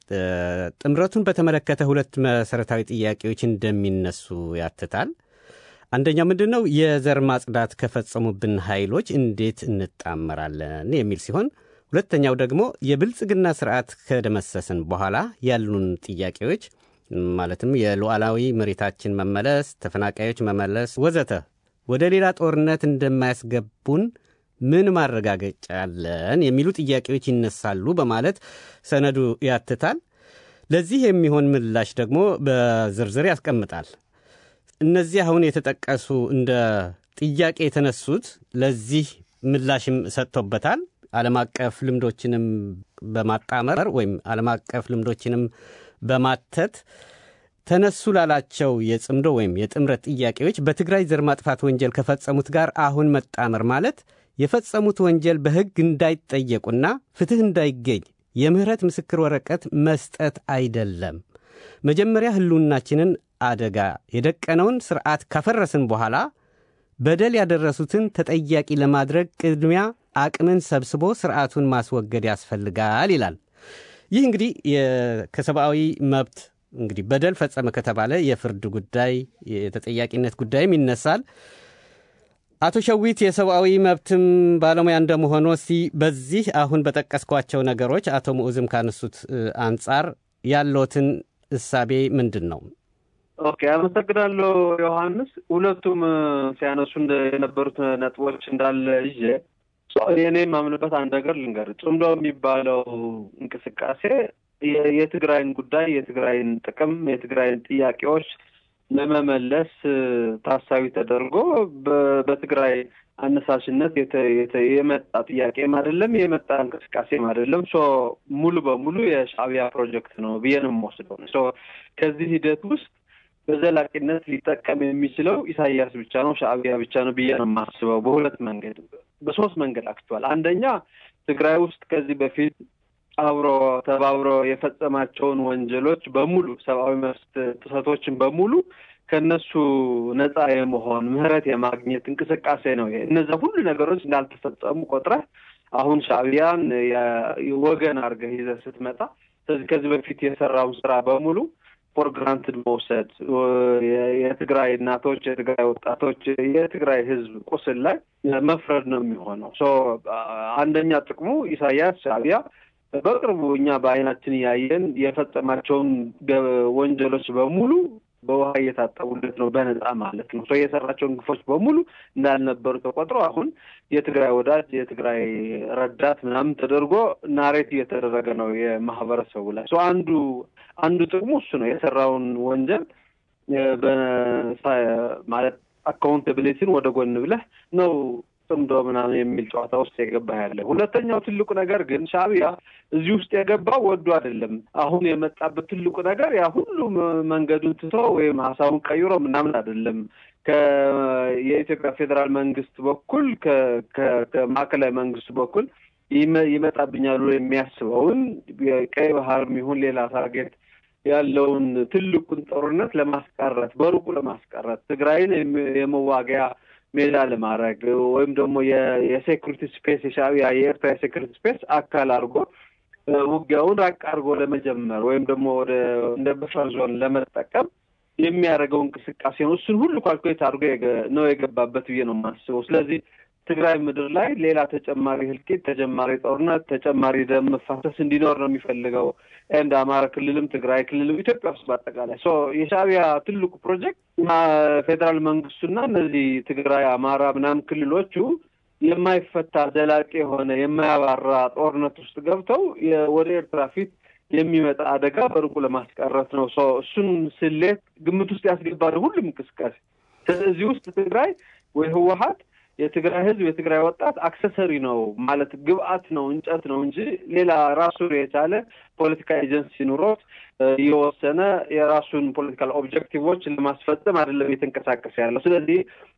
ጥምረቱን በተመለከተ ሁለት መሰረታዊ ጥያቄዎች እንደሚነሱ ያትታል። አንደኛው ምንድን ነው? የዘር ማጽዳት ከፈጸሙብን ኃይሎች እንዴት እንጣመራለን የሚል ሲሆን ሁለተኛው ደግሞ የብልጽግና ስርዓት ከደመሰስን በኋላ ያሉን ጥያቄዎች ማለትም የሉዓላዊ መሬታችን መመለስ፣ ተፈናቃዮች መመለስ ወዘተ ወደ ሌላ ጦርነት እንደማያስገቡን ምን ማረጋገጫ አለን የሚሉ ጥያቄዎች ይነሳሉ በማለት ሰነዱ ያትታል። ለዚህ የሚሆን ምላሽ ደግሞ በዝርዝር ያስቀምጣል። እነዚህ አሁን የተጠቀሱ እንደ ጥያቄ የተነሱት ለዚህ ምላሽም ሰጥቶበታል። ዓለም አቀፍ ልምዶችንም በማጣመር ወይም ዓለም አቀፍ ልምዶችንም በማተት ተነሱ ላላቸው የጽምዶ ወይም የጥምረት ጥያቄዎች በትግራይ ዘር ማጥፋት ወንጀል ከፈጸሙት ጋር አሁን መጣመር ማለት የፈጸሙት ወንጀል በሕግ እንዳይጠየቁና ፍትሕ እንዳይገኝ የምህረት ምስክር ወረቀት መስጠት አይደለም። መጀመሪያ ህልውናችንን አደጋ የደቀነውን ስርዓት ካፈረስን በኋላ በደል ያደረሱትን ተጠያቂ ለማድረግ ቅድሚያ አቅምን ሰብስቦ ስርዓቱን ማስወገድ ያስፈልጋል ይላል። ይህ እንግዲህ ከሰብአዊ መብት እንግዲህ በደል ፈጸመ ከተባለ የፍርድ ጉዳይ የተጠያቂነት ጉዳይም ይነሳል። አቶ ሸዊት የሰብአዊ መብትም ባለሙያ እንደመሆኑ እስቲ በዚህ አሁን በጠቀስኳቸው ነገሮች አቶ ሙዑዝም ካነሱት አንጻር ያለዎትን እሳቤ ምንድን ነው? ኦኬ፣ አመሰግናለሁ ዮሐንስ። ሁለቱም ሲያነሱ የነበሩት ነጥቦች እንዳለ ይዤ የእኔ የማምንበት አንድ ነገር ልንገር። ጽምዶ የሚባለው እንቅስቃሴ የትግራይን ጉዳይ፣ የትግራይን ጥቅም፣ የትግራይን ጥያቄዎች ለመመለስ ታሳቢ ተደርጎ በትግራይ አነሳሽነት የመጣ ጥያቄም አይደለም፣ የመጣ እንቅስቃሴም አይደለም። ሶ ሙሉ በሙሉ የሻዕቢያ ፕሮጀክት ነው ብዬ ነው የምወስደው። ሶ ከዚህ ሂደት ውስጥ በዘላቂነት ሊጠቀም የሚችለው ኢሳያስ ብቻ ነው፣ ሻዕቢያ ብቻ ነው ብዬ ነው የማስበው። በሁለት መንገድ በሶስት መንገድ አክቷል። አንደኛ ትግራይ ውስጥ ከዚህ በፊት አብሮ ተባብሮ የፈጸማቸውን ወንጀሎች በሙሉ ሰብአዊ መብት ጥሰቶችን በሙሉ ከነሱ ነፃ የመሆን ምህረት የማግኘት እንቅስቃሴ ነው። እነዚያ ሁሉ ነገሮች እንዳልተፈጸሙ ቆጥረህ አሁን ሻዕቢያን ወገን አድርገህ ይዘህ ስትመጣ ስለዚህ ከዚህ በፊት የሰራውን ስራ በሙሉ ፎር ግራንትድ መውሰድ የትግራይ እናቶች፣ የትግራይ ወጣቶች፣ የትግራይ ሕዝብ ቁስል ላይ መፍረድ ነው የሚሆነው። አንደኛ ጥቅሙ ኢሳያስ ሻዕቢያ በቅርቡ እኛ በአይናችን እያየን የፈጸማቸውን ወንጀሎች በሙሉ በውሃ እየታጠቡለት ነው፣ በነፃ ማለት ነው። ሰው የሰራቸውን ግፎች በሙሉ እንዳልነበሩ ተቆጥሮ አሁን የትግራይ ወዳጅ የትግራይ ረዳት ምናምን ተደርጎ ናሬት እየተደረገ ነው የማህበረሰቡ ላይ። አንዱ አንዱ ጥቅሙ እሱ ነው። የሰራውን ወንጀል ማለት አካውንታብሊቲን ወደ ጎን ብለህ ነው ጽምዶ ምናምን የሚል ጨዋታ ውስጥ የገባ ያለ። ሁለተኛው ትልቁ ነገር ግን ሻዕቢያ እዚህ ውስጥ የገባው ወዶ አይደለም። አሁን የመጣበት ትልቁ ነገር ያ ሁሉ መንገዱን ትቶ ወይም ሀሳቡን ቀይሮ ምናምን አይደለም። የኢትዮጵያ ፌዴራል መንግስት በኩል ከማዕከላዊ መንግስት በኩል ይመጣብኛል ብሎ የሚያስበውን ቀይ ባህር ይሁን ሌላ ታርጌት ያለውን ትልቁን ጦርነት ለማስቀረት በሩቁ ለማስቀረት ትግራይን የመዋጊያ ሜዳ ለማድረግ ወይም ደግሞ የሴኩሪቲ ስፔስ የሻዕቢያ የኤርትራ የሴኩሪቲ ስፔስ አካል አድርጎ ውጊያውን ራቅ አድርጎ ለመጀመር ወይም ደግሞ ወደ እንደ በፈር ዞን ለመጠቀም የሚያደርገው እንቅስቃሴ ነው። እሱን ሁሉ ካልኩሌት አድርጎ ነው የገባበት ብዬ ነው የማስበው። ስለዚህ ትግራይ ምድር ላይ ሌላ ተጨማሪ ህልቂት፣ ተጨማሪ ጦርነት፣ ተጨማሪ ደም መፋሰስ እንዲኖር ነው የሚፈልገው። እንደ አማራ ክልልም ትግራይ ክልልም ኢትዮጵያ ውስጥ በአጠቃላይ የሻዕቢያ ትልቁ ፕሮጀክት ፌዴራል መንግስቱና እነዚህ ትግራይ፣ አማራ ምናምን ክልሎቹ የማይፈታ ዘላቂ የሆነ የማያባራ ጦርነት ውስጥ ገብተው ወደ ኤርትራ ፊት የሚመጣ አደጋ በሩቁ ለማስቀረት ነው። እሱን ስሌት ግምት ውስጥ ያስገባ ነው ሁሉም እንቅስቃሴ። እዚህ ውስጥ ትግራይ ወይ ህወሀት የትግራይ ህዝብ የትግራይ ወጣት አክሰሰሪ ነው ማለት ግብአት ነው እንጨት ነው እንጂ ሌላ ራሱን የቻለ ፖለቲካ ኤጀንሲ ኑሮት የወሰነ የራሱን ፖለቲካል ኦብጀክቲቮች ለማስፈጸም አይደለም የተንቀሳቀሰ ያለው። ስለዚህ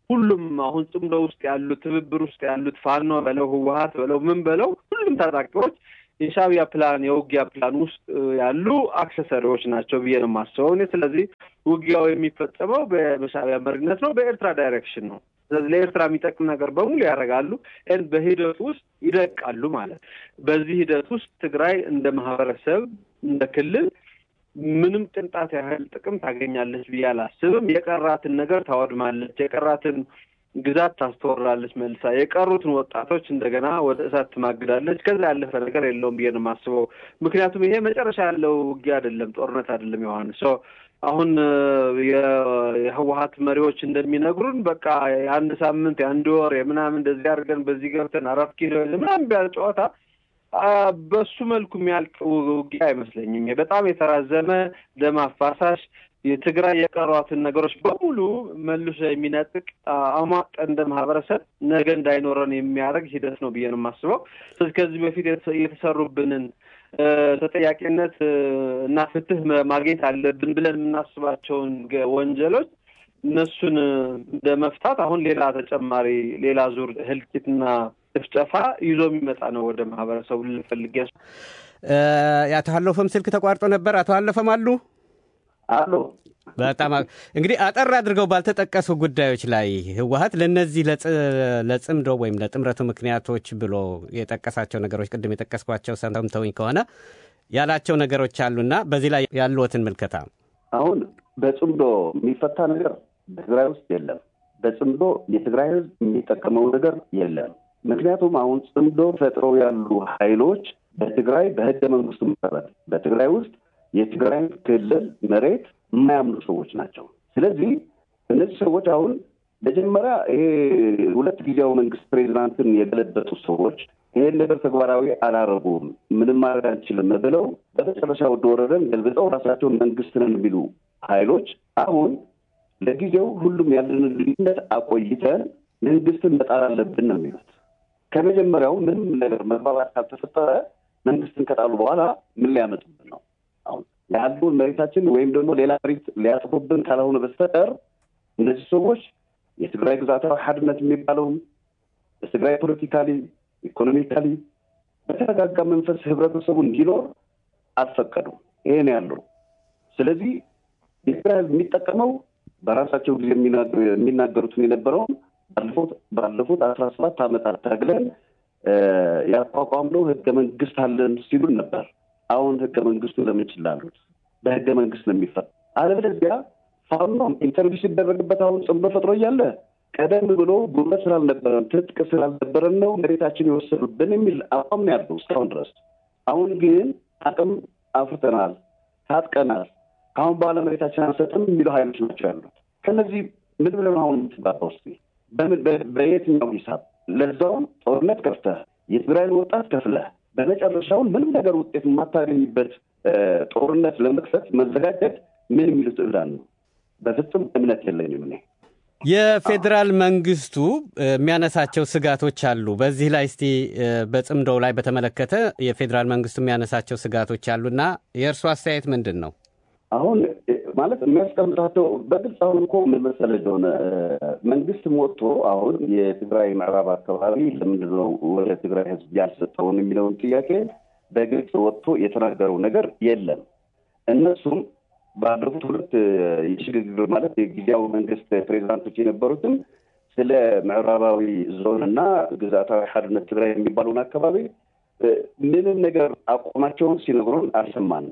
ሁሉም አሁን ጽምዶ ውስጥ ያሉት ትብብር ውስጥ ያሉት ፋኖ በለው ህወሀት በለው ምን በለው ሁሉም ታጣቂዎች የሻዕቢያ ፕላን የውጊያ ፕላን ውስጥ ያሉ አክሰሰሪዎች ናቸው ብዬ ነው የማስበው እኔ። ስለዚህ ውጊያው የሚፈጸመው በሻዕቢያ መሪነት ነው፣ በኤርትራ ዳይሬክሽን ነው። ስለዚህ ለኤርትራ የሚጠቅም ነገር በሙሉ ያደርጋሉ፣ በሂደቱ ውስጥ ይደቃሉ ማለት። በዚህ ሂደት ውስጥ ትግራይ እንደ ማህበረሰብ እንደ ክልል ምንም ቅንጣት ያህል ጥቅም ታገኛለች ብዬ አላስብም። የቀራትን ነገር ታወድማለች፣ የቀራትን ግዛት ታስተወራለች መልሳ፣ የቀሩትን ወጣቶች እንደገና ወደ እሳት ትማግዳለች። ከዛ ያለፈ ነገር የለውም ብዬ ነው የማስበው። ምክንያቱም ይሄ መጨረሻ ያለው ውጊያ አይደለም፣ ጦርነት አይደለም። ዮሐንስ አሁን የህወሀት መሪዎች እንደሚነግሩን በቃ የአንድ ሳምንት የአንድ ወር የምናምን እንደዚህ አድርገን በዚህ ገብተን አራት ኪሎ ምናምን ቢያል ጨዋታ በሱ መልኩ የሚያልቅ ውጊያ አይመስለኝም። በጣም የተራዘመ ደም አፋሳሽ የትግራይ የቀሯትን ነገሮች በሙሉ መልሶ የሚነጥቅ አሟጠ እንደ ማህበረሰብ ነገ እንዳይኖረን የሚያደርግ ሂደት ነው ብዬ ነው የማስበው። ስለዚህ ከዚህ በፊት የተሰሩብንን ተጠያቂነት እና ፍትህ ማግኘት አለብን ብለን የምናስባቸውን ወንጀሎች እነሱን እንደ መፍታት አሁን ሌላ ተጨማሪ ሌላ ዙር ህልቂትና ጭፍጨፋ ይዞ የሚመጣ ነው ወደ ማህበረሰቡ ልፈልግ ያስ አቶ ሀለፈም ስልክ ተቋርጦ ነበር። አቶ ሀለፈም አሉ አሉ። በጣም እንግዲህ አጠር አድርገው ባልተጠቀሱ ጉዳዮች ላይ ህወሀት ለእነዚህ ለጽምዶ ወይም ለጥምረቱ ምክንያቶች ብሎ የጠቀሳቸው ነገሮች ቅድም የጠቀስኳቸው ሰምተውኝ ከሆነ ያላቸው ነገሮች አሉና በዚህ ላይ ያሉትን ምልከታ አሁን በጽምዶ የሚፈታ ነገር በትግራይ ውስጥ የለም። በጽምዶ የትግራይ ህዝብ የሚጠቀመው ነገር የለም። ምክንያቱም አሁን ጽምዶ ፈጥረው ያሉ ኃይሎች በትግራይ በህገ መንግስቱ መሰረት በትግራይ ውስጥ የትግራይ ክልል መሬት የማያምኑ ሰዎች ናቸው። ስለዚህ እነዚህ ሰዎች አሁን መጀመሪያ ይሄ ሁለት ጊዜያዊ መንግስት ፕሬዚዳንትን የገለበጡ ሰዎች ይሄን ነገር ተግባራዊ አላረጉም፣ ምንም ማድረግ አንችልም ብለው በመጨረሻ ወደ ወረደን ገልብጠው ራሳቸውን መንግስት ነን የሚሉ ኃይሎች አሁን ለጊዜው ሁሉም ያለንን ልዩነት አቆይተን መንግስትን መጣል አለብን ነው የሚሉት። ከመጀመሪያው ምንም ነገር መግባባት ካልተፈጠረ መንግስትን ከጣሉ በኋላ ምን ሊያመጡብን ነው? አሁን ያሉን መሬታችን ወይም ደግሞ ሌላ መሬት ሊያጥፉብን ካልሆነ በስተቀር እነዚህ ሰዎች የትግራይ ግዛታዊ ሓድነት የሚባለውም በትግራይ ፖለቲካሊ፣ ኢኮኖሚካሊ በተረጋጋ መንፈስ ህብረተሰቡ እንዲኖር አልፈቀዱም። ይሄን ያለው ስለዚህ የትግራይ ህዝብ የሚጠቀመው በራሳቸው ጊዜ የሚናገሩትን የነበረውን ባለፉት አስራ ሰባት ዓመታት ታግለን ያቋቋምነው ህገ መንግስት አለን ሲሉን ነበር። አሁን ህገ መንግስቱ ለምን ችላሉት? በህገ መንግስት ነው የሚፈታ። አለበለዚያ ፋኖም ኢንተርቪው ሲደረግበት አሁን ጽምዶ ፈጥሮ እያለ ቀደም ብሎ ጉልበት ስላልነበረን ትጥቅ ስላልነበረን ነው መሬታችን የወሰዱብን የሚል አቋም ነው ያለው እስካሁን ድረስ። አሁን ግን አቅም አፍርተናል፣ ታጥቀናል፣ ከአሁን በኋላ መሬታችን አንሰጥም የሚሉ ሀይሎች ናቸው ያሉት። ከነዚህ ምን ብለን አሁን የምትግባባው ስ በየትኛው ሂሳብ ለዛውም ጦርነት ከፍተህ የትግራይን ወጣት ከፍለህ በመጨረሻውን ምንም ነገር ውጤት የማታገኝበት ጦርነት ለመክፈት መዘጋጀት ምን የሚሉት እብዳን ነው? በፍጹም እምነት የለኝም እኔ። የፌዴራል መንግስቱ የሚያነሳቸው ስጋቶች አሉ። በዚህ ላይ እስቲ በጽምዶው ላይ በተመለከተ የፌዴራል መንግስቱ የሚያነሳቸው ስጋቶች አሉና የእርሱ አስተያየት ምንድን ነው? አሁን ማለት የሚያስቀምጣቸው በግልጽ አሁን እኮ ምን መሰለህ እንደሆነ መንግስትም ወጥቶ አሁን የትግራይ ምዕራብ አካባቢ ለምንድን ነው ወደ ትግራይ ህዝብ ያልሰጠውን የሚለውን ጥያቄ በግልጽ ወጥቶ የተናገረው ነገር የለም። እነሱም ባለፉት ሁለት የሽግግር ማለት የጊዜያዊ መንግስት ፕሬዚዳንቶች የነበሩትም ስለ ምዕራባዊ ዞን እና ግዛታዊ ሓድነት ትግራይ የሚባለውን አካባቢ ምንም ነገር አቋማቸውን ሲነግሩን አልሰማንም።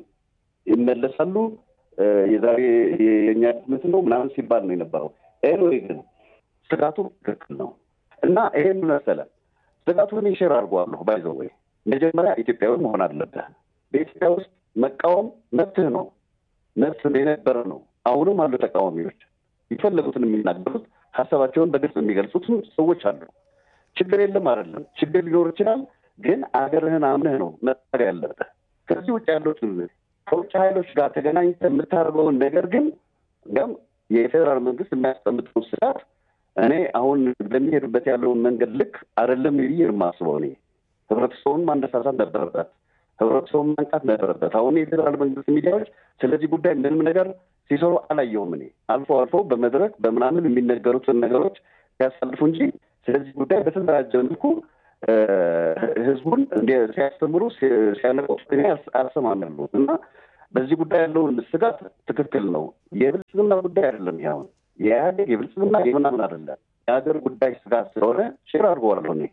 ይመለሳሉ የዛሬ የእኛ ድመት ነው ምናምን ሲባል ነው የነበረው። ኤንዌይ ግን ስጋቱ ትክክል ነው እና ይሄን መሰለ ስጋቱን ይሽር አድርገዋለሁ። ባይዘው ወይ መጀመሪያ ኢትዮጵያዊ መሆን አለብህ። በኢትዮጵያ ውስጥ መቃወም መብትህ ነው፣ መብት የነበረ ነው። አሁንም አሉ ተቃዋሚዎች የፈለጉትን የሚናገሩት ሀሳባቸውን በግልጽ የሚገልጹትም ሰዎች አሉ። ችግር የለም አይደለም፣ ችግር ሊኖር ይችላል። ግን አገርህን አምነህ ነው መታገል ያለብህ። ከዚህ ውጭ ያሉት ከውጭ ኃይሎች ጋር ተገናኝተህ የምታደርገውን ነገር ግን እንዲያውም የፌዴራል መንግስት የሚያስቀምጠው ስጋት እኔ አሁን በሚሄዱበት ያለውን መንገድ ልክ አይደለም ብዬ የማስበው እኔ ህብረተሰቡን ማነሳሳት ነበረበት፣ ህብረተሰቡን ማንቃት ነበረበት። አሁን የፌዴራል መንግስት ሚዲያዎች ስለዚህ ጉዳይ ምንም ነገር ሲሰሩ አላየሁም። እኔ አልፎ አልፎ በመድረክ በምናምን የሚነገሩትን ነገሮች ሲያሳልፉ እንጂ ስለዚህ ጉዳይ በተደራጀ መልኩ ህዝቡን እንደ ሲያስተምሩ ሲያነቀው አልሰማም ያሉት እና በዚህ ጉዳይ ያለውን ስጋት ትክክል ነው። የብልጽግና ጉዳይ አይደለም። ያሁን የኢህአዴግ የብልጽግና የምናምን አይደለም። የሀገር ጉዳይ ስጋት ስለሆነ ሼር አድርገዋለሁ እኔ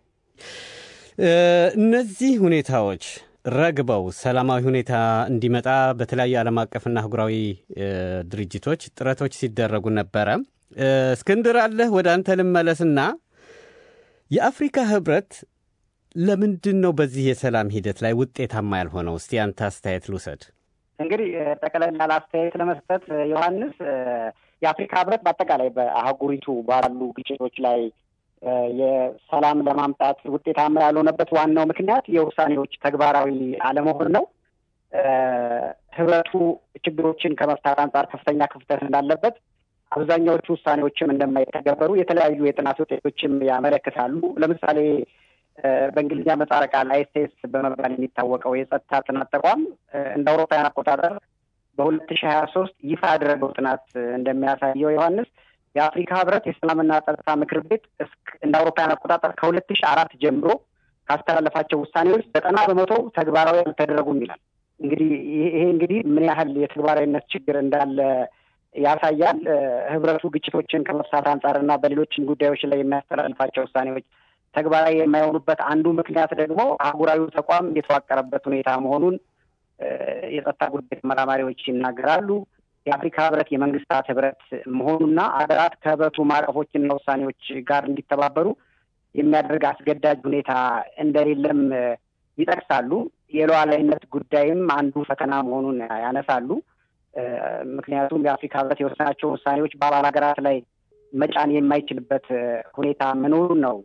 እነዚህ ሁኔታዎች ረግበው ሰላማዊ ሁኔታ እንዲመጣ በተለያዩ ዓለም አቀፍና አህጉራዊ ድርጅቶች ጥረቶች ሲደረጉ ነበረ። እስክንድር አለህ፣ ወደ አንተ ልመለስና የአፍሪካ ህብረት ለምንድን ነው በዚህ የሰላም ሂደት ላይ ውጤታማ ያልሆነው? እስቲ አንተ አስተያየት ልውሰድ። እንግዲህ ጠቅለል ያለ አስተያየት ለመስጠት ዮሐንስ፣ የአፍሪካ ህብረት በአጠቃላይ በአህጉሪቱ ባሉ ግጭቶች ላይ የሰላም ለማምጣት ውጤታማ ያልሆነበት ዋናው ምክንያት የውሳኔዎች ተግባራዊ አለመሆን ነው። ህብረቱ ችግሮችን ከመፍታት አንጻር ከፍተኛ ክፍተት እንዳለበት፣ አብዛኛዎቹ ውሳኔዎችም እንደማይተገበሩ የተለያዩ የጥናት ውጤቶችም ያመለክታሉ። ለምሳሌ በእንግሊዝኛ ምህጻረ ቃል አይኤስኤስ በመባል የሚታወቀው የጸጥታ ጥናት ተቋም እንደ አውሮፓውያን አቆጣጠር በሁለት ሺህ ሀያ ሶስት ይፋ ያደረገው ጥናት እንደሚያሳየው ዮሐንስ የአፍሪካ ህብረት የሰላምና ጸጥታ ምክር ቤት እንደ አውሮፓውያን አቆጣጠር ከሁለት ሺህ አራት ጀምሮ ካስተላለፋቸው ውሳኔዎች ዘጠና በመቶ ተግባራዊ አልተደረጉም ይላል። እንግዲህ ይሄ እንግዲህ ምን ያህል የተግባራዊነት ችግር እንዳለ ያሳያል። ህብረቱ ግጭቶችን ከመፍታት አንጻርና በሌሎችን ጉዳዮች ላይ የሚያስተላልፋቸው ውሳኔዎች ተግባራዊ የማይሆኑበት አንዱ ምክንያት ደግሞ አህጉራዊ ተቋም የተዋቀረበት ሁኔታ መሆኑን የጸጥታ ጉዳይ ተመራማሪዎች ይናገራሉ። የአፍሪካ ህብረት የመንግስታት ህብረት መሆኑና ሀገራት ከህብረቱ ማዕቀፎችና ውሳኔዎች ጋር እንዲተባበሩ የሚያደርግ አስገዳጅ ሁኔታ እንደሌለም ይጠቅሳሉ። የሉዓላዊነት ጉዳይም አንዱ ፈተና መሆኑን ያነሳሉ። ምክንያቱም የአፍሪካ ህብረት የወሰናቸው ውሳኔዎች በአባል ሀገራት ላይ መጫን የማይችልበት ሁኔታ መኖሩን ነው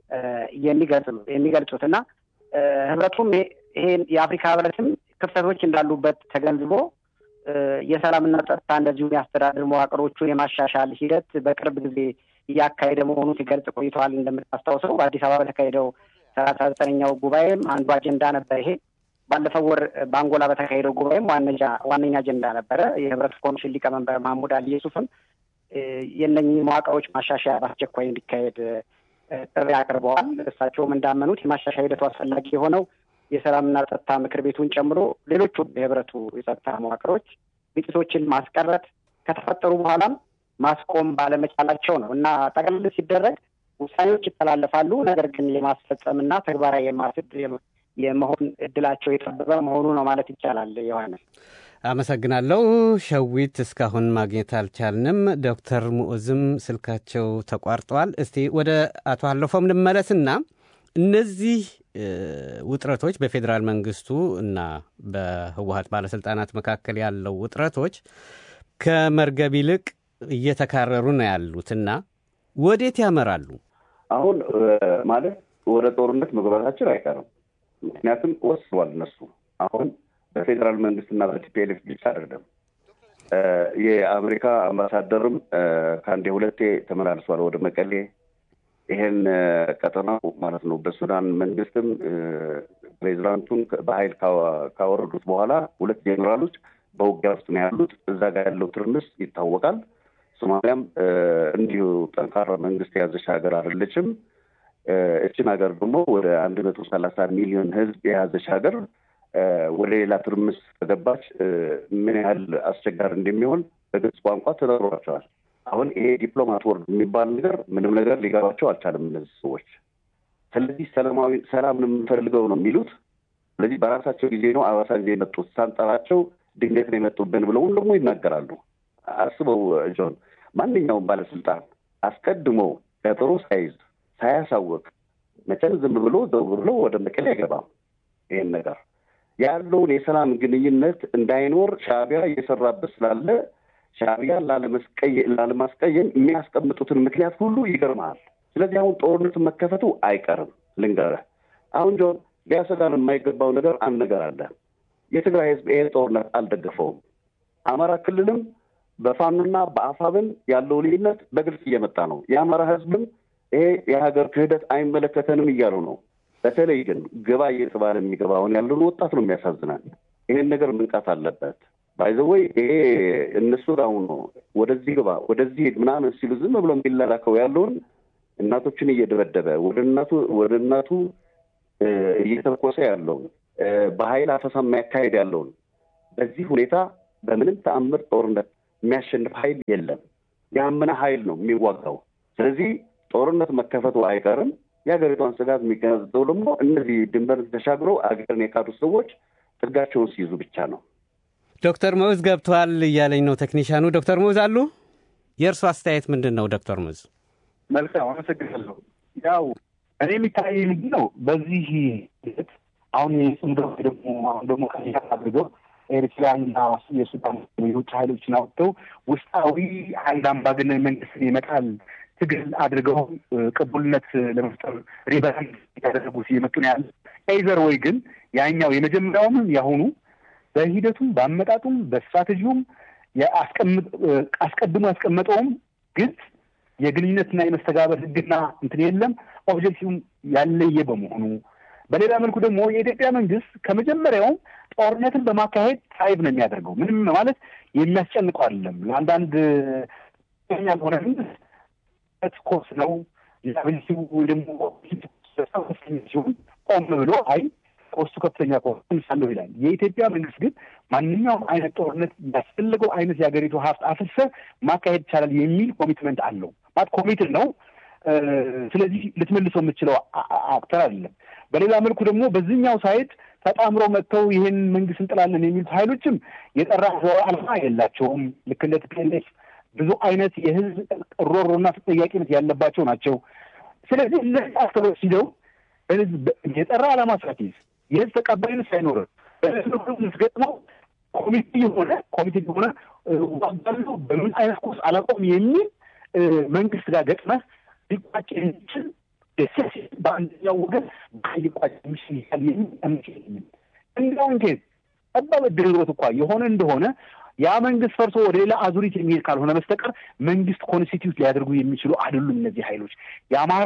የሚገልጹት እና ህብረቱም ይሄን የአፍሪካ ህብረትም ክፍተቶች እንዳሉበት ተገንዝቦ የሰላምና ጸጥታ እንደዚሁ የአስተዳደር መዋቅሮቹን የማሻሻል ሂደት በቅርብ ጊዜ እያካሄደ መሆኑን ሲገልጽ ቆይተዋል። እንደምታስታውሰው በአዲስ አበባ በተካሄደው ሰላሳ ዘጠነኛው ጉባኤም አንዱ አጀንዳ ነበር ይሄ። ባለፈው ወር በአንጎላ በተካሄደው ጉባኤም ዋነኛ አጀንዳ ነበረ። የህብረት ኮሚሽን ሊቀመንበር ማህሙድ አሊ ዩሱፍም የእነኚህ መዋቅሮች ማሻሻያ በአስቸኳይ እንዲካሄድ ጥሪ አቅርበዋል። እሳቸውም እንዳመኑት የማሻሻያ ሂደቱ አስፈላጊ የሆነው የሰላምና ጸጥታ ምክር ቤቱን ጨምሮ ሌሎቹም የህብረቱ የጸጥታ መዋቅሮች ግጭቶችን ማስቀረት ከተፈጠሩ በኋላም ማስቆም ባለመቻላቸው ነው እና ጠቅልል ሲደረግ ውሳኔዎች ይተላለፋሉ። ነገር ግን የማስፈጸምና ተግባራዊ የማስድ የመሆን እድላቸው የጠበበ መሆኑ ነው ማለት ይቻላል። ዮሐንስ አመሰግናለሁ። ሸዊት እስካሁን ማግኘት አልቻልንም። ዶክተር ሙዑዝም ስልካቸው ተቋርጠዋል። እስቲ ወደ አቶ አለፎም ልመለስና እነዚህ ውጥረቶች በፌዴራል መንግስቱ እና በህወሀት ባለስልጣናት መካከል ያለው ውጥረቶች ከመርገብ ይልቅ እየተካረሩ ነው ያሉትና ወዴት ያመራሉ? አሁን ማለት ወደ ጦርነት መግባታችን አይቀርም። ምክንያቱም ወስኗል እነሱ አሁን በፌዴራል መንግስትና በቲፒኤልኤፍ ብቻ አይደለም። የአሜሪካ አምባሳደርም ከአንዴ ሁለቴ ተመላልሷል ወደ መቀሌ። ይሄን ቀጠናው ማለት ነው በሱዳን መንግስትም ፕሬዚዳንቱን በኃይል ካወረዱት በኋላ ሁለት ጄኔራሎች በውጊያ ውስጥ ነው ያሉት። እዛ ጋር ያለው ትርምስ ይታወቃል። ሶማሊያም እንዲሁ ጠንካራ መንግስት የያዘች ሀገር አይደለችም። እችን ሀገር ደግሞ ወደ አንድ መቶ ሰላሳ ሚሊዮን ህዝብ የያዘች ሀገር ወደ ሌላ ትርምስ ከገባች ምን ያህል አስቸጋሪ እንደሚሆን በግልጽ ቋንቋ ተነግሯቸዋል። አሁን ይሄ ዲፕሎማት ወርድ የሚባል ነገር ምንም ነገር ሊገባቸው አልቻለም እነዚህ ሰዎች። ስለዚህ ሰላማዊ ሰላም ነው የምንፈልገው ነው የሚሉት። ስለዚህ በራሳቸው ጊዜ ነው አዋሳ ጊዜ የመጡት ሳንጠራቸው ድንገት ነው የመጡብን ብለውም ደግሞ ይናገራሉ። አስበው ጆን፣ ማንኛውም ባለስልጣን አስቀድሞ ቀጠሮ ሳይዝ ሳያሳወቅ መቼም ዝም ብሎ ዘው ብሎ ወደ መቀሌ አይገባም። ይህን ነገር ያለውን የሰላም ግንኙነት እንዳይኖር ሻዕቢያ እየሰራበት ስላለ ሻዕቢያ ላለማስቀየም የሚያስቀምጡትን ምክንያት ሁሉ ይገርመሃል። ስለዚህ አሁን ጦርነቱ መከፈቱ አይቀርም። ልንገርህ አሁን ጆን ሊያሰጋን የማይገባው ነገር አንድ ነገር አለ። የትግራይ ህዝብ ይሄን ጦርነት አልደገፈውም። አማራ ክልልም በፋኖና በአፋብን ያለው ልዩነት በግልጽ እየመጣ ነው። የአማራ ህዝብም ይሄ የሀገር ክህደት አይመለከተንም እያሉ ነው። በተለይ ግን ግባ እየተባለ የሚገባውን ያለውን ወጣት ነው የሚያሳዝናል። ይሄን ነገር መንቃት አለበት። ባይዘወይ ይሄ እነሱ ጋር አሁን ነው ወደዚህ ግባ ወደዚህ ሄድ ምናምን ሲሉ ዝም ብሎ የሚላላከው ያለውን እናቶችን እየደበደበ ወደ እናቱ ወደ እናቱ እየተኮሰ ያለውን በኃይል አፈሳ የሚያካሄድ ያለውን በዚህ ሁኔታ በምንም ተአምር ጦርነት የሚያሸንፍ ኃይል የለም። ያመነ ኃይል ነው የሚዋጋው። ስለዚህ ጦርነት መከፈቱ አይቀርም። የሀገሪቷን ስጋት የሚገነዘበው ደግሞ እነዚህ ድንበር ተሻግረው አገርን የካዱ ሰዎች ጥጋቸውን ሲይዙ ብቻ ነው። ዶክተር መውዝ ገብተዋል እያለኝ ነው ቴክኒሻኑ። ዶክተር መውዝ አሉ? የእርሱ አስተያየት ምንድን ነው? ዶክተር መውዝ መልካም አመሰግናለሁ። ያው እኔ የሚታይ ምንድን ነው በዚህ ሂደት አሁን የጽምዶ ደግሞ አሁን ደግሞ ከኛ አድርገው ኤርትራና የሱዳን የውጭ ኃይሎችን አውጥተው ውስጣዊ አንድ አምባገነን መንግስት ይመጣል ትግል አድርገው ቅቡልነት ለመፍጠር ሪበራንድ ያደረጉት እየመጡ ነው ያለ ኤይዘር ወይ ግን ያኛው የመጀመሪያውም ያሁኑ በሂደቱም በአመጣጡም በስትራቴጂውም አስቀድሞ ያስቀመጠውም ግልጽ የግንኙነትና የመስተጋበር ህግና እንትን የለም ኦብጀክቲቭም ያለየ በመሆኑ በሌላ መልኩ ደግሞ የኢትዮጵያ መንግስት ከመጀመሪያውም ጦርነትን በማካሄድ ታይብ ነው የሚያደርገው። ምንም ማለት የሚያስጨንቀው አይደለም። ለአንዳንድ ኛ ሆነ መንግስት ኮርስ ነው ላብሊቲው ወይ ደግሞ ሲሆን ቆም ብሎ አይ ኮስቱ ከፍተኛ ከሆነ ሳለሁ ይላል። የኢትዮጵያ መንግስት ግን ማንኛውም አይነት ጦርነት ያስፈለገው አይነት የሀገሪቱ ሀብት አፍሰ ማካሄድ ይቻላል የሚል ኮሚትመንት አለው። ማለት ኮሚትድ ነው። ስለዚህ ልትመልሰው የምችለው አክተር አይደለም። በሌላ መልኩ ደግሞ በዚህኛው ሳይድ ተጣምሮ መጥተው ይህን መንግስት እንጥላለን የሚሉት ሀይሎችም የጠራ ዓላማ የላቸውም። ልክ እንደ ቲፒኤልኤፍ ብዙ አይነት የህዝብ ሮሮና ተጠያቂነት ያለባቸው ናቸው። ስለዚህ እነዚህ አክተሮች ሲደው የጠራ ዓላማ ሳትይዝ የህዝብ ተቀባይነት ሳይኖር ስገጥመው ኮሚቴ የሆነ ኮሚቴ የሆነ ዋጋሉ በምን አይነት ኮርስ አላቆም የሚል መንግስት ጋር ገጥመህ ሊቋጭ የሚችል ደሴስ በአንደኛው ወገን ሊቋጭ የሚችል ይል የሚል እምነት የለኝም። እንዲያውን ኬዝ ጠባብ ዕድል ኖሮት እንኳ የሆነ እንደሆነ ያ መንግስት ፈርሶ ወደ ሌላ አዙሪት የሚሄድ ካልሆነ በስተቀር መንግስት ኮንስቲትዩት ሊያደርጉ የሚችሉ አይደሉም። እነዚህ ሀይሎች የአማራ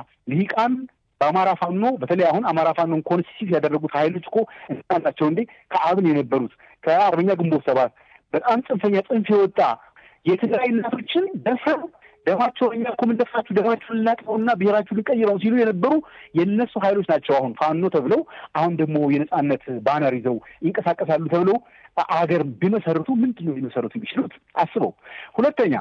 ልሂቃን በአማራ ፋኖ በተለይ አሁን አማራ ፋኖን ኮንስቲትዩት ያደረጉት ሀይሎች እኮ ናቸው እንዴ ከአብን የነበሩት ከአርበኛ ግንቦት ሰባት በጣም ጽንፈኛ ጽንፍ የወጣ የትግራይ እናቶችን ደፍረው ደማቸው እኛ እኮ የምንደፍራችሁ ደማችሁን ልናጥበውና ብሔራችሁ ልንቀይረው ሲሉ የነበሩ የእነሱ ሀይሎች ናቸው። አሁን ፋኖ ተብለው አሁን ደግሞ የነጻነት ባነር ይዘው ይንቀሳቀሳሉ ተብለው አገር ቢመሰርቱ ምንድን ነው ሊመሰርቱ የሚችሉት? አስበው። ሁለተኛ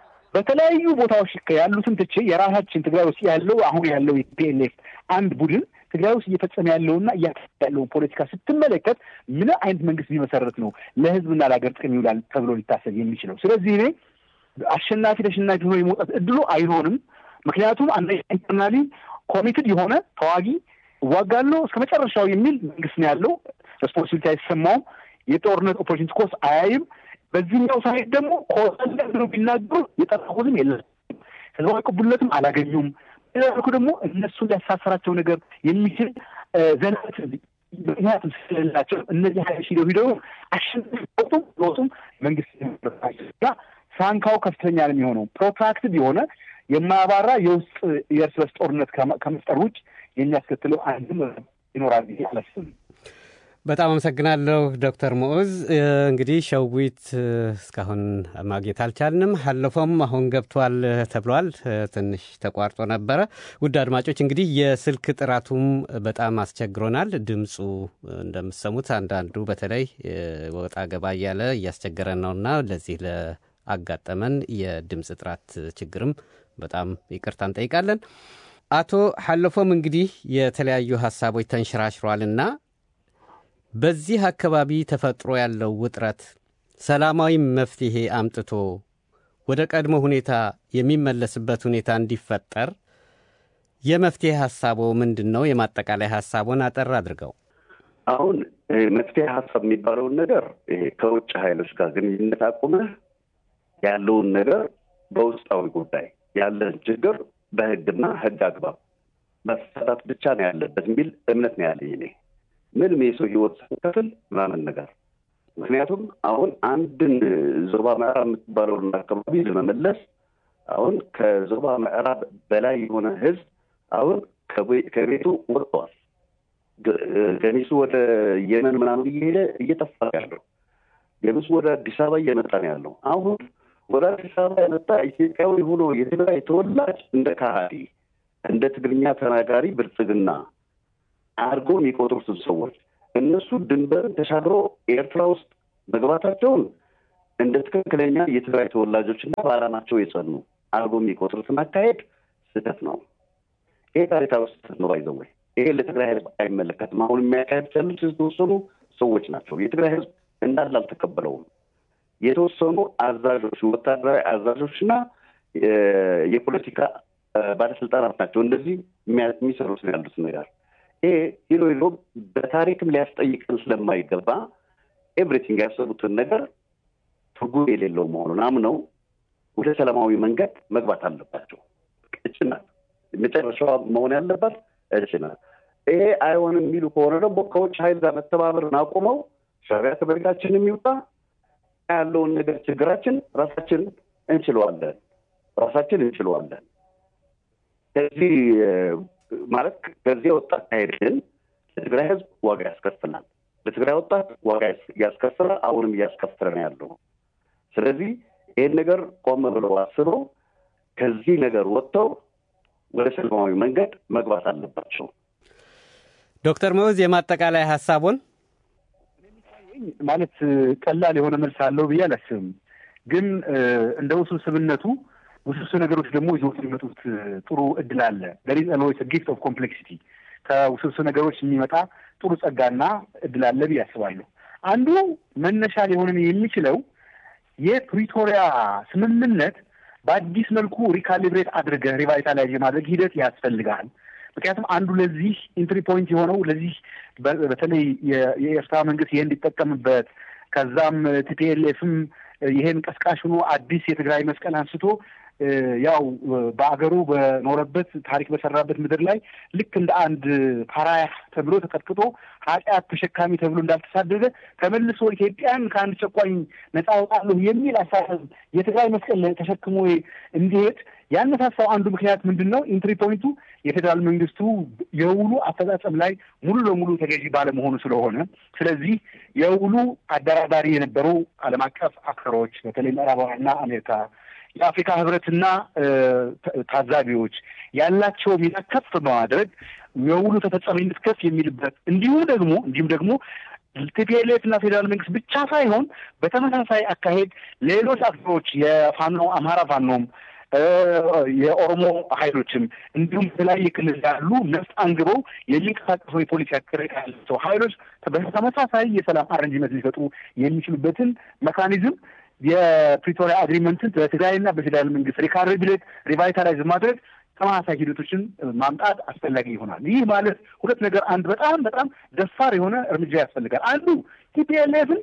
በተለያዩ ቦታዎች ያሉትን ትቼ የራሳችን ትግራይ ውስጥ ያለው አሁን ያለው የፒኤልኤፍ አንድ ቡድን ትግራይ ውስጥ እየፈጸመ ያለውና እያካሄደ ያለውን ፖለቲካ ስትመለከት ምን አይነት መንግስት ቢመሰረት ነው ለህዝብና ለሀገር ጥቅም ይውላል ተብሎ ሊታሰብ የሚችለው? ስለዚህ እኔ አሸናፊ ተሸናፊ ሆኖ የመውጣት እድሉ አይሆንም። ምክንያቱም አንደኛ ኢንተርናሊ ኮሚትድ የሆነ ተዋጊ እዋጋለሁ እስከ መጨረሻው የሚል መንግስት ነው ያለው። ሬስፖንሲቢሊቲ አይሰማውም። የጦርነት ኦፖርቹኒቲ ኮርስ አያይም። በዚህኛው ሳይድ ደግሞ ኮሰለ ብለው ቢናገሩ የጠራሁትም የለም ህዝባዊ ቅቡልነትም አላገኙም። ሌላ መልኩ ደግሞ እነሱን ሊያሳሰራቸው ነገር የሚችል ዘናት ምክንያቱም ስለሌላቸው እነዚህ ሀይሎች ሂደው ሂደው አሸናፊ ወጡም ወጡም መንግስት ና ሳንካው ከፍተኛ ነው የሚሆነው። ፕሮትራክትድ የሆነ የማያባራ የውስጥ የእርስ በርስ ጦርነት ከመፍጠር ውጭ የሚያስከትለው አንድም ይኖራል ብዬ አላስብም። በጣም አመሰግናለሁ ዶክተር ሞዑዝ። እንግዲህ ሸዊት እስካሁን ማግኘት አልቻልንም። አለፈውም አሁን ገብቷል ተብሏል። ትንሽ ተቋርጦ ነበረ። ውድ አድማጮች እንግዲህ የስልክ ጥራቱም በጣም አስቸግሮናል። ድምፁ እንደምትሰሙት አንዳንዱ በተለይ ወጣ ገባ እያለ እያስቸገረን ነውና ለዚህ ለአጋጠመን የድምፅ ጥራት ችግርም በጣም ይቅርታ እንጠይቃለን። አቶ ሐለፎም እንግዲህ የተለያዩ ሀሳቦች ተንሸራሽሯልና በዚህ አካባቢ ተፈጥሮ ያለው ውጥረት ሰላማዊ መፍትሄ አምጥቶ ወደ ቀድሞ ሁኔታ የሚመለስበት ሁኔታ እንዲፈጠር የመፍትሄ ሀሳቦ ምንድን ነው? የማጠቃላይ ሀሳቦን አጠር አድርገው። አሁን መፍትሄ ሀሳብ የሚባለውን ነገር ከውጭ ኃይሎች ጋር ግንኙነት አቁመህ ያለውን ነገር በውስጣዊ ጉዳይ ያለን ችግር በህግና ህግ አግባብ መፈታት ብቻ ነው ያለበት የሚል እምነት ነው ያለኝ እኔ ምንም የሰው ህይወት ሳይከፍል ምናምን ነገር ምክንያቱም አሁን አንድን ዞባ ምዕራብ የምትባለውን አካባቢ ለመመለስ አሁን ከዞባ ምዕራብ በላይ የሆነ ህዝብ አሁን ከቤቱ ወጥተዋል። ገሚሱ ወደ የመን ምናምን እየሄደ እየጠፋ ያለው ገሚሱ ወደ አዲስ አበባ እየመጣ ነው ያለው። አሁን ወደ አዲስ አበባ የመጣ ኢትዮጵያዊ ሆኖ የትግራይ ተወላጅ እንደ ካሃዲ እንደ ትግርኛ ተናጋሪ ብልጽግና አድርጎ የሚቆጥሩትን ሰዎች እነሱ ድንበርን ተሻግሮ ኤርትራ ውስጥ መግባታቸውን እንደ ትክክለኛ የትግራይ ተወላጆችና በዓላማቸው የጸኑ አድርጎ የሚቆጥሩትን አካሄድ ስህተት ነው። ይሄ ታሪካዊ ስህተት ነው። ባይዘወይ ይሄ ለትግራይ ህዝብ አይመለከትም። አሁን የሚያካሄድ ያሉት የተወሰኑ ሰዎች ናቸው። የትግራይ ህዝብ እንዳለ አልተቀበለውም። የተወሰኑ አዛዦች፣ ወታደራዊ አዛዦችና የፖለቲካ ባለስልጣናት ናቸው እንደዚህ የሚሰሩት ነው ያሉት ነገር። ይሄ ሂዶ ሂዶ በታሪክም ሊያስጠይቀን ስለማይገባ ኤቭሪቲንግ ያሰቡትን ነገር ትርጉም የሌለው መሆኑን አምነው ወደ ሰላማዊ መንገድ መግባት አለባቸው። እችናት መጨረሻዋ መሆን ያለባት እችናት። ይሄ አይሆንም የሚሉ ከሆነ ደግሞ ከውጭ ኃይል ጋር መተባበርን አቁመው ሻዕቢያ ከመሬታችን የሚወጣ ያለውን ነገር ችግራችን ራሳችን እንችለዋለን ራሳችን እንችለዋለን። ከዚህ ማለት ከዚህ የወጣ አካሄድ ግን ለትግራይ ህዝብ ዋጋ ያስከፍላል። ለትግራይ ወጣት ዋጋ ያስከፍላል። አሁንም እያስከፈለ ነው ያለው። ስለዚህ ይህን ነገር ቆም ብለው አስበው ከዚህ ነገር ወጥተው ወደ ሰላማዊ መንገድ መግባት አለባቸው። ዶክተር መውዝ የማጠቃላይ ሀሳቡን ማለት ቀላል የሆነ መልስ አለው ብዬ አላስብም። ግን እንደ ውስብስብነቱ ውስብስብ ነገሮች ደግሞ ይዘውት የሚመጡት ጥሩ እድል አለ። ደሪዝ ኦልዌይስ ጊፍት ኦፍ ኮምፕሌክሲቲ ከውስብስብ ነገሮች የሚመጣ ጥሩ ጸጋና እድል አለ ብዬ አስባለሁ። አንዱ መነሻ ሊሆንን የሚችለው የፕሪቶሪያ ስምምነት በአዲስ መልኩ ሪካሊብሬት አድርገህ ሪቫይታላይዝ የማድረግ ሂደት ያስፈልጋል። ምክንያቱም አንዱ ለዚህ ኢንትሪ ፖይንት የሆነው ለዚህ በተለይ የኤርትራ መንግስት ይሄ እንዲጠቀምበት ከዛም ቲፒኤልኤፍም ይሄን ቀስቃሽ ሆኖ አዲስ የትግራይ መስቀል አንስቶ ያው በአገሩ በኖረበት ታሪክ በሰራበት ምድር ላይ ልክ እንደ አንድ ፓራያ ተብሎ ተቀጥቅጦ ኃጢአት ተሸካሚ ተብሎ እንዳልተሳደገ ተመልሶ ኢትዮጵያን ከአንድ ጨቋኝ ነፃ አወጣለሁ የሚል አሳሰብ የትግራይ መስቀል ተሸክሞ እንዲሄድ ያነሳሳው አንዱ ምክንያት ምንድን ነው? ኢንትሪ ፖይንቱ የፌዴራል መንግስቱ የውሉ አፈጻጸም ላይ ሙሉ ለሙሉ ተገዢ ባለመሆኑ ስለሆነ ስለዚህ የውሉ አደራዳሪ የነበሩ ዓለም አቀፍ አክተሮች በተለይ ምዕራባውያንና አሜሪካ የአፍሪካ ህብረትና ታዛቢዎች ያላቸው ሚና ከፍ በማድረግ የውሉ ተፈጻሚነት ከፍ የሚልበት እንዲሁም ደግሞ እንዲሁም ደግሞ ቲፒኤልኤፍ እና ፌዴራል መንግስት ብቻ ሳይሆን በተመሳሳይ አካሄድ ሌሎች አክተሮች የፋኖ አማራ ፋኖም የኦሮሞ ኃይሎችም እንዲሁም በተለያየ ክልል ያሉ ነፍጥ አንግበው የሚንቀሳቀሱ የፖሊሲ አቅርቅ ያላቸው ኃይሎች በተመሳሳይ የሰላም አረንጅመንት ሊፈጥሩ የሚችሉበትን መካኒዝም የፕሪቶሪያ አግሪመንትን በትግራይና በፌዴራል መንግስት ሪካሪብሌት ሪቫይታላይዝ ማድረግ ተመሳሳይ ሂደቶችን ማምጣት አስፈላጊ ይሆናል። ይህ ማለት ሁለት ነገር፣ አንድ በጣም በጣም ደፋር የሆነ እርምጃ ያስፈልጋል። አንዱ ቲፒኤልኤፍን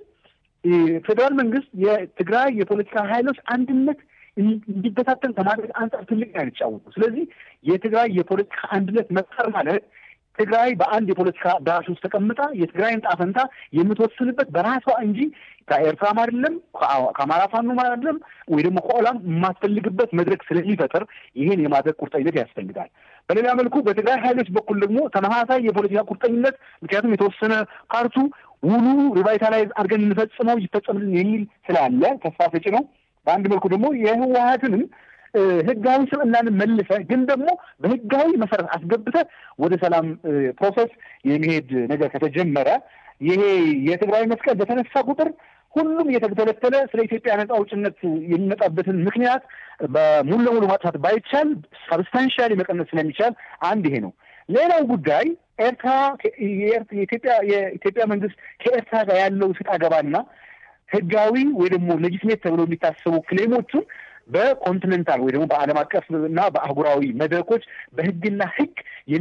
ፌዴራል መንግስት የትግራይ የፖለቲካ ኃይሎች አንድነት እንዲበታተን ከማድረግ አንጻር ትልቅ ነው የሚጫወቱ። ስለዚህ የትግራይ የፖለቲካ አንድነት መፍጠር ማለት ትግራይ በአንድ የፖለቲካ አዳራሽ ውስጥ ተቀምጣ የትግራይን ጣፈንታ የምትወስንበት በራሷ እንጂ ከኤርትራም አይደለም ከአማራ ፋኖም አይደለም ወይ ደግሞ ከኦላም የማትፈልግበት መድረክ ስለሚፈጠር ይህን የማድረግ ቁርጠኝነት ያስፈልጋል። በሌላ መልኩ በትግራይ ኃይሎች በኩል ደግሞ ተመሳሳይ የፖለቲካ ቁርጠኝነት ምክንያቱም የተወሰነ ፓርቱ ውሉ ሪቫይታላይዝ አድርገን እንፈጽመው ይፈጸምልን የሚል ስላለ ተስፋ ሰጪ ነው። በአንድ መልኩ ደግሞ የህወሀትንም ህጋዊ ስብዕናን መልሰ ግን ደግሞ በህጋዊ መሰረት አስገብተ ወደ ሰላም ፕሮሰስ የሚሄድ ነገር ከተጀመረ ይሄ የትግራይ መስቀል በተነሳ ቁጥር ሁሉም እየተተለተለ ስለ ኢትዮጵያ ነጻ አውጭነት የሚመጣበትን ምክንያት በሙሉ ለሙሉ ማጥፋት ባይቻል ሰብስታንሻሊ መቀነስ ስለሚቻል አንድ ይሄ ነው። ሌላው ጉዳይ ኤርትራ የኢትዮጵያ የኢትዮጵያ መንግስት ከኤርትራ ጋር ያለው ስጥ አገባና ህጋዊ ወይ ደግሞ ሌጂስሌት ተብሎ የሚታሰቡ ክሌሞቹን በኮንቲኔንታል ወይ ደግሞ በዓለም አቀፍ እና በአህጉራዊ መድረኮች በህግና ህግ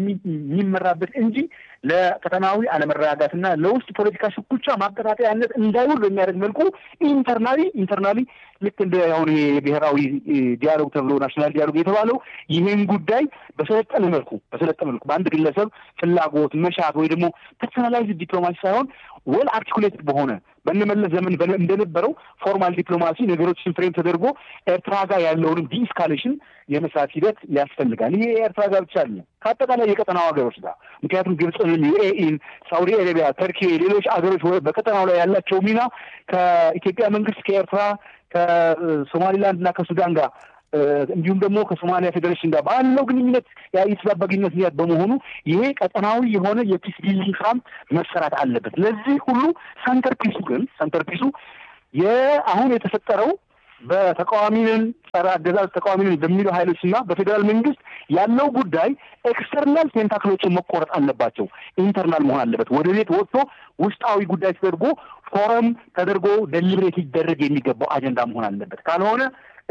የሚመራበት እንጂ ለቀጠናዊ አለመረጋጋትና ለውስጥ ፖለቲካ ሽኩቻ ማቀጣጠያነት እንዳይውል በሚያደርግ መልኩ ኢንተርናሊ ኢንተርናሊ ልክ እንደ አሁን የብሔራዊ ዲያሎግ ተብሎ ናሽናል ዲያሎግ የተባለው ይህን ጉዳይ በሰለጠነ መልኩ በሰለጠነ መልኩ በአንድ ግለሰብ ፍላጎት መሻት ወይ ደግሞ ፐርሶናላይዝድ ዲፕሎማሲ ሳይሆን ወል አርቲኩሌትድ በሆነ በነመለስ ዘመን እንደነበረው ፎርማል ዲፕሎማሲ ነገሮችን ፍሬም ተደርጎ ኤርትራ ጋር ያለውንም ዲስካሌሽን የመስራት ሂደት ያስፈልጋል። ይሄ የኤርትራ ጋር ብቻ አለ ከአጠቃላይ የቀጠናው ሀገሮች ጋር ምክንያቱም ግብፅን፣ ዩኤኢን፣ ሳውዲ አረቢያ፣ ተርኪ፣ ሌሎች ሀገሮች በቀጠናው ላይ ያላቸው ሚና ከኢትዮጵያ መንግስት ከኤርትራ ከሶማሊላንድ እና ከሱዳን ጋር እንዲሁም ደግሞ ከሶማሊያ ፌዴሬሽን ጋር ባለው ግንኙነት የተዛባ ግንኙነት ምክንያት በመሆኑ ይሄ ቀጠናዊ የሆነ የፒስ ቢልዲንግ ስራም መሰራት አለበት። ለዚህ ሁሉ ሰንተር ፒሱ ግን ሰንተር ፒሱ የአሁን የተፈጠረው በተቃዋሚንን ጸረ አገዛዝ ተቃዋሚንን በሚሉ ኃይሎች እና በፌዴራል መንግስት ያለው ጉዳይ ኤክስተርናል ቴንታክሎችን መቆረጥ አለባቸው። ኢንተርናል መሆን አለበት። ወደ ቤት ወጥቶ ውስጣዊ ጉዳይ ተደርጎ ፎረም ተደርጎ ደሊብሬት ሊደረግ የሚገባው አጀንዳ መሆን አለበት። ካልሆነ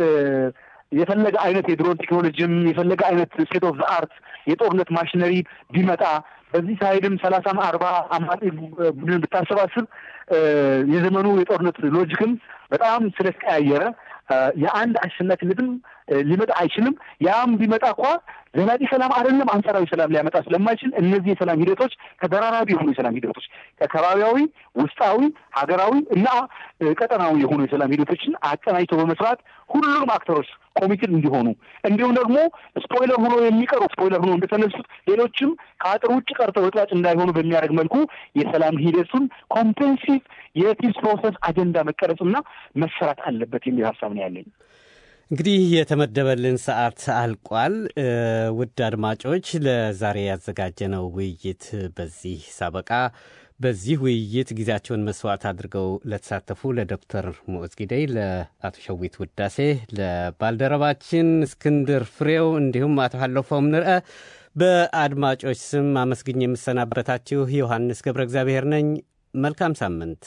የፈለገ አይነት የድሮን ቴክኖሎጂም የፈለገ አይነት ስቴት ኦፍ አርት የጦርነት ማሽነሪ ቢመጣ በዚህ ሳይድም ሰላሳም አርባ አማጺ ቡድን ብታሰባስብ የዘመኑ የጦርነት ሎጂክም በጣም ስለተቀያየረ የአንድ አሸናፊነትም ሊመጣ አይችልም። ያም ቢመጣ እንኳ ዘላቂ ሰላም አይደለም አንጻራዊ ሰላም ሊያመጣ ስለማይችል እነዚህ የሰላም ሂደቶች ተደራራቢ የሆኑ የሰላም ሂደቶች ከባቢያዊ፣ ውስጣዊ፣ ሀገራዊ እና ቀጠናዊ የሆኑ የሰላም ሂደቶችን አቀናጅቶ በመስራት ሁሉም አክተሮች ኮሚትድ እንዲሆኑ እንዲሁም ደግሞ ስፖይለር ሆኖ የሚቀሩ ስፖይለር ሆኖ እንደተነሱት ሌሎችም ከአጥር ውጭ ቀርተው እጥባጭ እንዳይሆኑ በሚያደርግ መልኩ የሰላም ሂደቱን ኮምፕሬንሲቭ የፒስ ፕሮሰስ አጀንዳ መቀረጽና መሰራት አለበት የሚል ሀሳብ ነው ያለኝ። እንግዲህ የተመደበልን ሰዓት አልቋል። ውድ አድማጮች ለዛሬ ያዘጋጀነው ውይይት በዚህ ሳበቃ። በዚህ ውይይት ጊዜያቸውን መስዋዕት አድርገው ለተሳተፉ ለዶክተር ሞዝ ጊደይ፣ ለአቶ ሸዊት ውዳሴ፣ ለባልደረባችን እስክንድር ፍሬው እንዲሁም አቶ ሀለፎም ንርአ በአድማጮች ስም አመስግኝ የምሰናበታችሁ ዮሐንስ ገብረ እግዚአብሔር ነኝ። መልካም ሳምንት።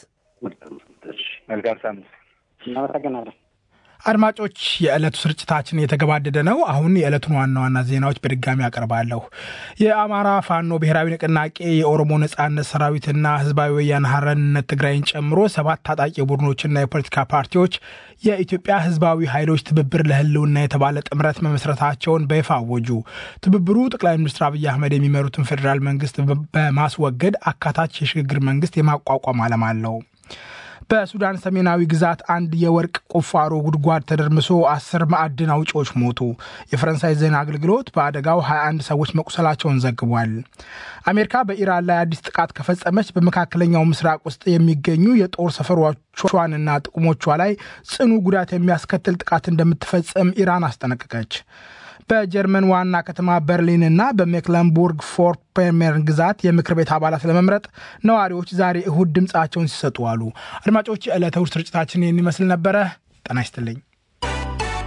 መልካም ሳምንት። እናመሰግናለን። አድማጮች የዕለቱ ስርጭታችን የተገባደደ ነው። አሁን የዕለቱን ዋና ዋና ዜናዎች በድጋሚ አቀርባለሁ። የአማራ ፋኖ ብሔራዊ ንቅናቄ የኦሮሞ ነጻነት ሰራዊትና ህዝባዊ ወያነ ሓርነት ትግራይን ጨምሮ ሰባት ታጣቂ ቡድኖችና የፖለቲካ ፓርቲዎች የኢትዮጵያ ህዝባዊ ኃይሎች ትብብር ለህልውና የተባለ ጥምረት መመስረታቸውን በይፋ አወጁ። ትብብሩ ጠቅላይ ሚኒስትር አብይ አህመድ የሚመሩትን ፌዴራል መንግስት በማስወገድ አካታች የሽግግር መንግስት የማቋቋም ዓላማ አለው። በሱዳን ሰሜናዊ ግዛት አንድ የወርቅ ቁፋሮ ጉድጓድ ተደርምሶ አስር ማዕድን አውጪዎች ሞቱ። የፈረንሳይ ዜና አገልግሎት በአደጋው 21 ሰዎች መቁሰላቸውን ዘግቧል። አሜሪካ በኢራን ላይ አዲስ ጥቃት ከፈጸመች በመካከለኛው ምስራቅ ውስጥ የሚገኙ የጦር ሰፈሮቿንና ጥቅሞቿ ላይ ጽኑ ጉዳት የሚያስከትል ጥቃት እንደምትፈጽም ኢራን አስጠነቀቀች። በጀርመን ዋና ከተማ በርሊን እና በሜክለንቡርግ ፎርፖሜርን ግዛት የምክር ቤት አባላት ለመምረጥ ነዋሪዎች ዛሬ እሁድ ድምፃቸውን ሲሰጡ አሉ። አድማጮች፣ የዕለተ እሁድ ስርጭታችን ይህን ይመስል ነበረ። ጤና ይስጥልኝ።